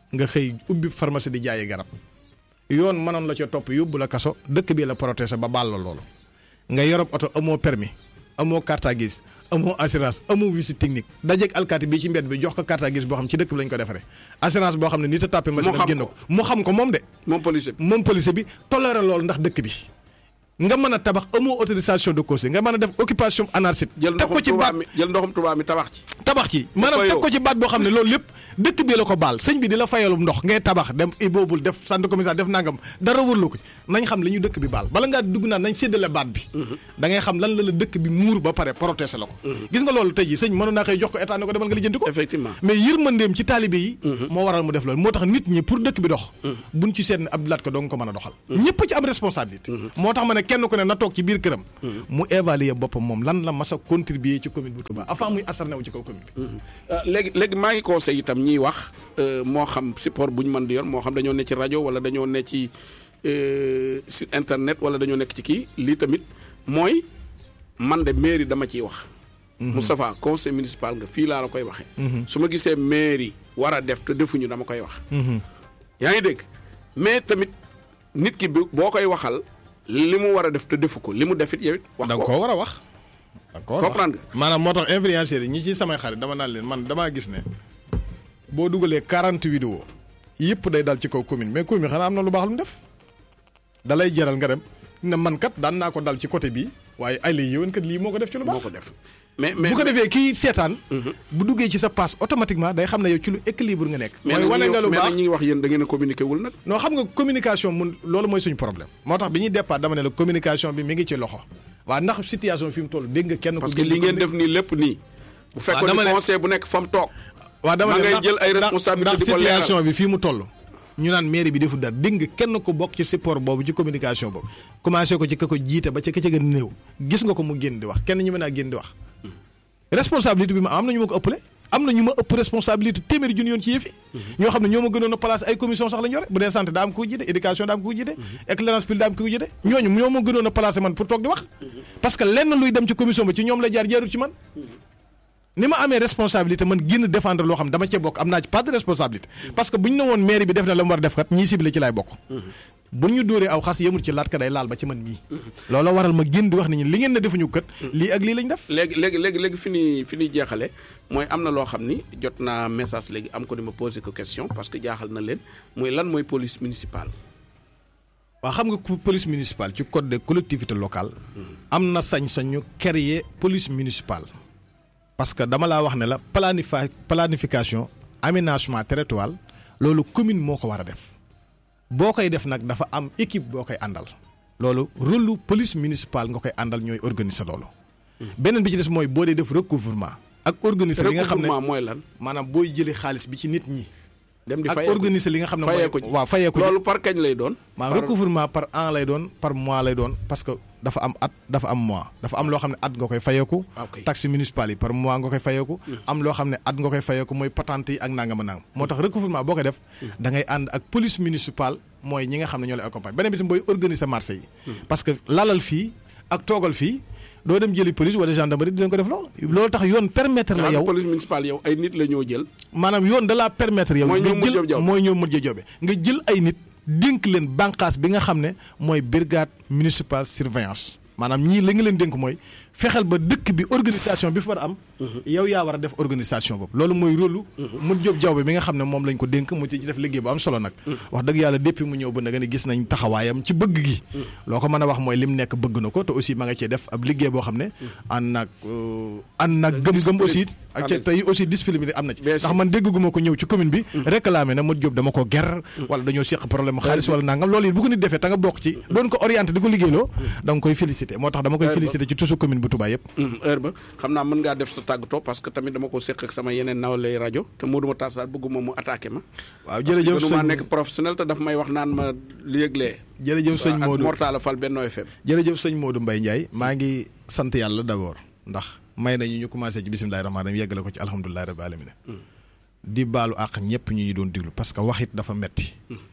nga xëy ubbi pharmacie di jaayi garab yoon mënoon la ca topp yóbbu la kaso dëkk bii la protéger ba baal la loolu nga yorob oto amoo permis amoo carte grise amoo assurance amoo visite technique dajeeg alkaati bii ci mbedd bi jox ko carte grise boo xam ci dëkk bi lañ ko defaree assurance boo xam ne nit a tàppe machine xam am génn ko. ko mu xam ko moom de moom policier bi moom policier bi toléré loolu ndax dëkk bi nga mën a tabax amoo autorisation de cause nga mën a def occupation anarchique jël teg ko ndoxum ci Tuubaa baat mi jël ndoxum Tuubaa mi tabax ci tabax ci maanaam fayoo. teg ko ci baat boo xam ne loolu lépp dëkk bi la ko baal sëñ bi di la fayalum ndox ngay tabax dem iboobul def centre commercial def nangam dara wërlu ko nañ xam li ñu dëkk bi baal bala ngaa dugg naan nañ séddale baat bi da ngay xam lan la la dëkk bi muur ba pare protéger la ko gis nga loolu tey ji sëñ mënoon naa xëy jox ko état ne ko demal nga lijjanti ko effectivement mais yërmandeem ci taalibe yi moo waral mu def loolu moo tax nit ñi pour dëkk bi dox buñ ci seet ne Abdou Lahad Ka doo nga ko mën a doxal ñëpp ci am responsabilité moo tax ma ne kenn ku ne na toog ci biir këram mu évaluer boppam moom lan la mas a contribuer ci commune bu Touba avant muy asarne wu ci kaw commune bi Euh, léegi léegi maa ngi conseil itam ñiy wax euh, moo xam support bu ñu mën di yor moo xam dañoo ne ci rajo wala dañoo ne ci euh, site internet wala dañoo nekk ci kii lii tamit mooy man de mairie dama ciy wax. Moustapha conseil municipal nga fii laa la koy waxee. su ma gisee mairie war a def te defuñu dama koy wax. yaa ngi dégg mais tamit nit ki bi boo koy waxal li mu war a def te defu ko li mu defit yow it wax da nga ko koo war a wax da nga koo war a wax. Comprendre nga. maanaam moo tax influenceurs yi ñi ci samay xarit dama naan leen man damaa gis ne boo dugalee 40 vidéo yëpp day dal ci kaw commune mais commune xanaa am na lu baax lu mu def da lay jaral nga dem ne man kat daan naa ko dal ci côté bii waaye ay lay yëwan kat lii moo ko def ci lu moo baax ko def mais mais bu ko defee kii seetaan bu duggee ci sa passe automatiquement day xam ne yow ci lu équilibre nga nekk mais mooy nag wane ñi nga lu mais baax nag ñi ngi wax yéen da ngeen a communiqué wul nag. non xam nga communication mun loolu mooy suñu problème moo tax bi ñuy départ dama ne la communication bi mi ngi ci loxo waaw ndax situation fi mu toll dégg nga kenn ko parce que génn li ngeen commune- def nii lépp nii. bu fekkoon dama ni ne- conseil bu nekk fa mu toog. waaw dama ma ne ngay ndax- jël ay ndax- responsabilités ndax di ko leeral. situation bi fii mu toll ñu naan mairie bi deful dara dégg nga kenn ko bokk ci support boobu ci communication boobu commencé ko ci ka ko jiite ba ci ka ca gën a néew gis nga ko mu génn di wax kenn ñu mën a génn di wax responsabilité bi ma am na ñu ma ko ëppale am na ñu ma ëpp responsabilité téeméeri junni yoon ci yëf yi ñoo xam ne ñoo ma gënoon a place ay commission sax la ñu yore bu dee santé daa am ko jiite éducation daa am ko jiite éclairage public daa am ko jiite ñooñu ñoo ma gënoon a placé man pour toog di wax parce que lenn luy dem ci commission ba ci ñoom la jaar jaarul ci man ni ma amee responsabilité man génn défendre loo xam dama cee bokk am naa ci pas de responsabilité parce que bu ñu ne woon mairie bi def na la mu war a def kat ñii ciblé ci laay bokk bu ñu dóoree aw xas yemul ci laat ka day laal ba ci man mii loolu waral ma génn di wax nit ñi li ngeen ne defuñu kat lii ak lii lañ def léegi léegi léegi léegi fi ñuy fi ñuy jeexale mooy am na loo xam ni jot naa message léegi am ko di ma posé ko question parce que jaaxal na leen mooy lan mooy police municipale. waaw xam nga ku- police municipale ci code des collectivités locales am na sañ-sañu créer police municipale parce que dama laa wax ne la planifi planification aménagement territorial loolu commune moo ko war a def boo koy def nag dafa am équipe boo koy àndal loolu rôle lu police municipale nga koy àndal ñooy organiser loolu beneen bi ci des mooy boo dee def recouvrement ak organiser li nga xam ne recouvrement mooy lan. maanaam booy jëlee xaalis bi ci nit ñi dem di ak fayeeku organiser li nga xam ne fayee mooy ko ji waaw fayee ko ji. loolu par kañ lay doon. maa par- recouvrement par an lay doon par mois lay doon parce que dafa am at dafa am mois dafa am loo xam ne at nga koy fayeeku ok. taxe municipale yi par mois nga koy fayeeku am loo xam ne at nga koy fayeeku mooy patente yi ak nangama nangam moo tax recouvrement boo koy def da ngay ànd ak police municipale mooy ñi nga xam ne ñoo lay accompagne beneen bi si booy organiser marché yi parce que lalal fii ak toogal fii doo dem jëli police wala gendarmerie dinañ ko def loolu loolu tax yoon permettre la Daal yow police municipale yow ay nit la ñoo jël. maanaam yoon da laa permettre yow Mooy nga ñoom Modou Diop jël Diop. mooy ñoom Modou Diop Diop nga jël ay nit dénk leen bànqaas bi nga xam ne mooy brigade municipale surveillance maanaam ñii li nga leen dénk mooy fexeel ba dëkk bi organisation bi fa war a am yow yaa war a def organisation boobu loolu mooy rôle Modou Diop Diop bi nga xam ne moom lañ ko dénk mu ci def liggéey bu am solo nag wax dëgg yàlla depuis mu ñëw ba nga ne gis nañ taxawaayam ci bëgg gi loo ko mën a wax mooy lim nekk bëgg na ko te aussi ma nga cee def ab liggéey boo xam ne ànd nag ànd nag gëm-gëm aussi ak ca tey aussi discipline bi am na ci Bien ndax sûr. man dégguma ko ñëw ci commune bi réclamé na Modou Diop dama ko ger wala dañoo seq problème xaalis wala nangam loolu it bu ko nit defee ta nga bokk ci doon ko orienté di ko liggéeyloo da nga koy félicité moo tax dama koy Ouais, félicité ci tusu commune bu Touba yëpp Mhm, heure ba xam naa mën ngaa def sa tàggatoo parce que tamit dama ko séq ak sama yeneen nawlay rajo te Modou Matar Sarr bëgguma mu attaqué ma. waaw parce que jërëjëf gënuma sëñ nekk professionnel te daf may wax naan ma li yëglee. jërëjëf sëñ ak Modou Mortala Fall Benno FM. jërëjëf sëñ Modou Mbaye Ndiaye maa ngi sant yàlla d'abord ndax may nañu ñu commencé ci bisimilahi rahmaani rahim yeggale ko ci alhamdulilahi rabbi alamin di baalu àq ñëpp ñu ñu doon diglu parce que wax it dafa metti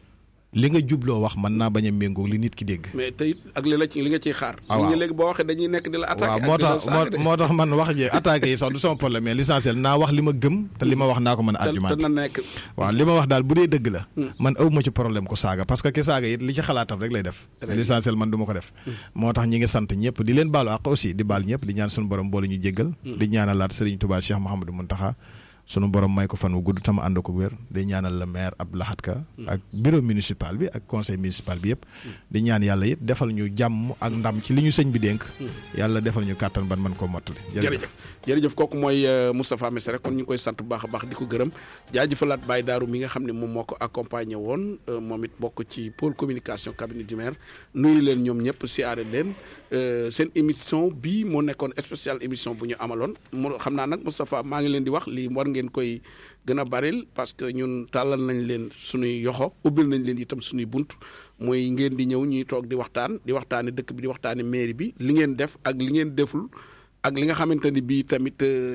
li nga jubloo wax mën naa bañ a méngóog li nit ki dégg. mais tey ak li la ci li nga ciy xaar. Ah, nit ñi waaw. léegi boo waxee dañuy nekk di la attaqué. waaw ak moo di la tax saaga de. moo moo tax man wax ji attaqué yi sax du sama problème mais l'essentiel naa wax li ma gëm te li ma wax naa ko mën a te te argumenté na nekk. waaw li ma wax daal bu dee dëgg la man awma ci problème ko saaga parce que ki saaga it li ci xalaatam rek lay def Très mais bien. l'essentiel man du ma ko def moo tax ñi ngi sant ñëpp di leen baalu àq aussi di baal ñëpp di ñaan suñu borom boole ñu jéggal di ñaanalaat Serigne Touba Cheikh Mouhamadou Mountakha sunu borom may ko fan wu gudd tama ànd ko wér di ñaanal le maire Abdou Lahad Ka ak bureau municipal bi ak conseil municipal bi yëpp di ñaan yàlla it defal ñu jàmm ak ndam ci li ñu sëñ bi dénk yàlla defal ñu kàttan ban man koo mottali jërëjëf jërëjëf kooku mooy euh, Moustapha Missirah kon ñu ngi koy sant bu baax a baax di ko gërëm jaajëfalaat Baye Daaru mi nga xam ne moom moo ko accompagné woon euh, moom it bokk ci pôle communication cabinet du maire nuyu leen ñoom ñëpp siyaare leen euh, seen émission bii moo nekkoon spécial émission bu ñu amaloon mu xam naa nag Moustapha maa ngi leen di wax lii war ngeen koy gën a baril parce que ñun tàllal nañ leen suñuy yoxo ubbil nañ leen itam suñuy bunt mooy ngeen di ñëw ñuy toog di waxtaan di waxtaane dëkk bi di waxtaane mairie bi li ngeen def ak li ngeen deful ak li nga xamante ni bii tamit euh,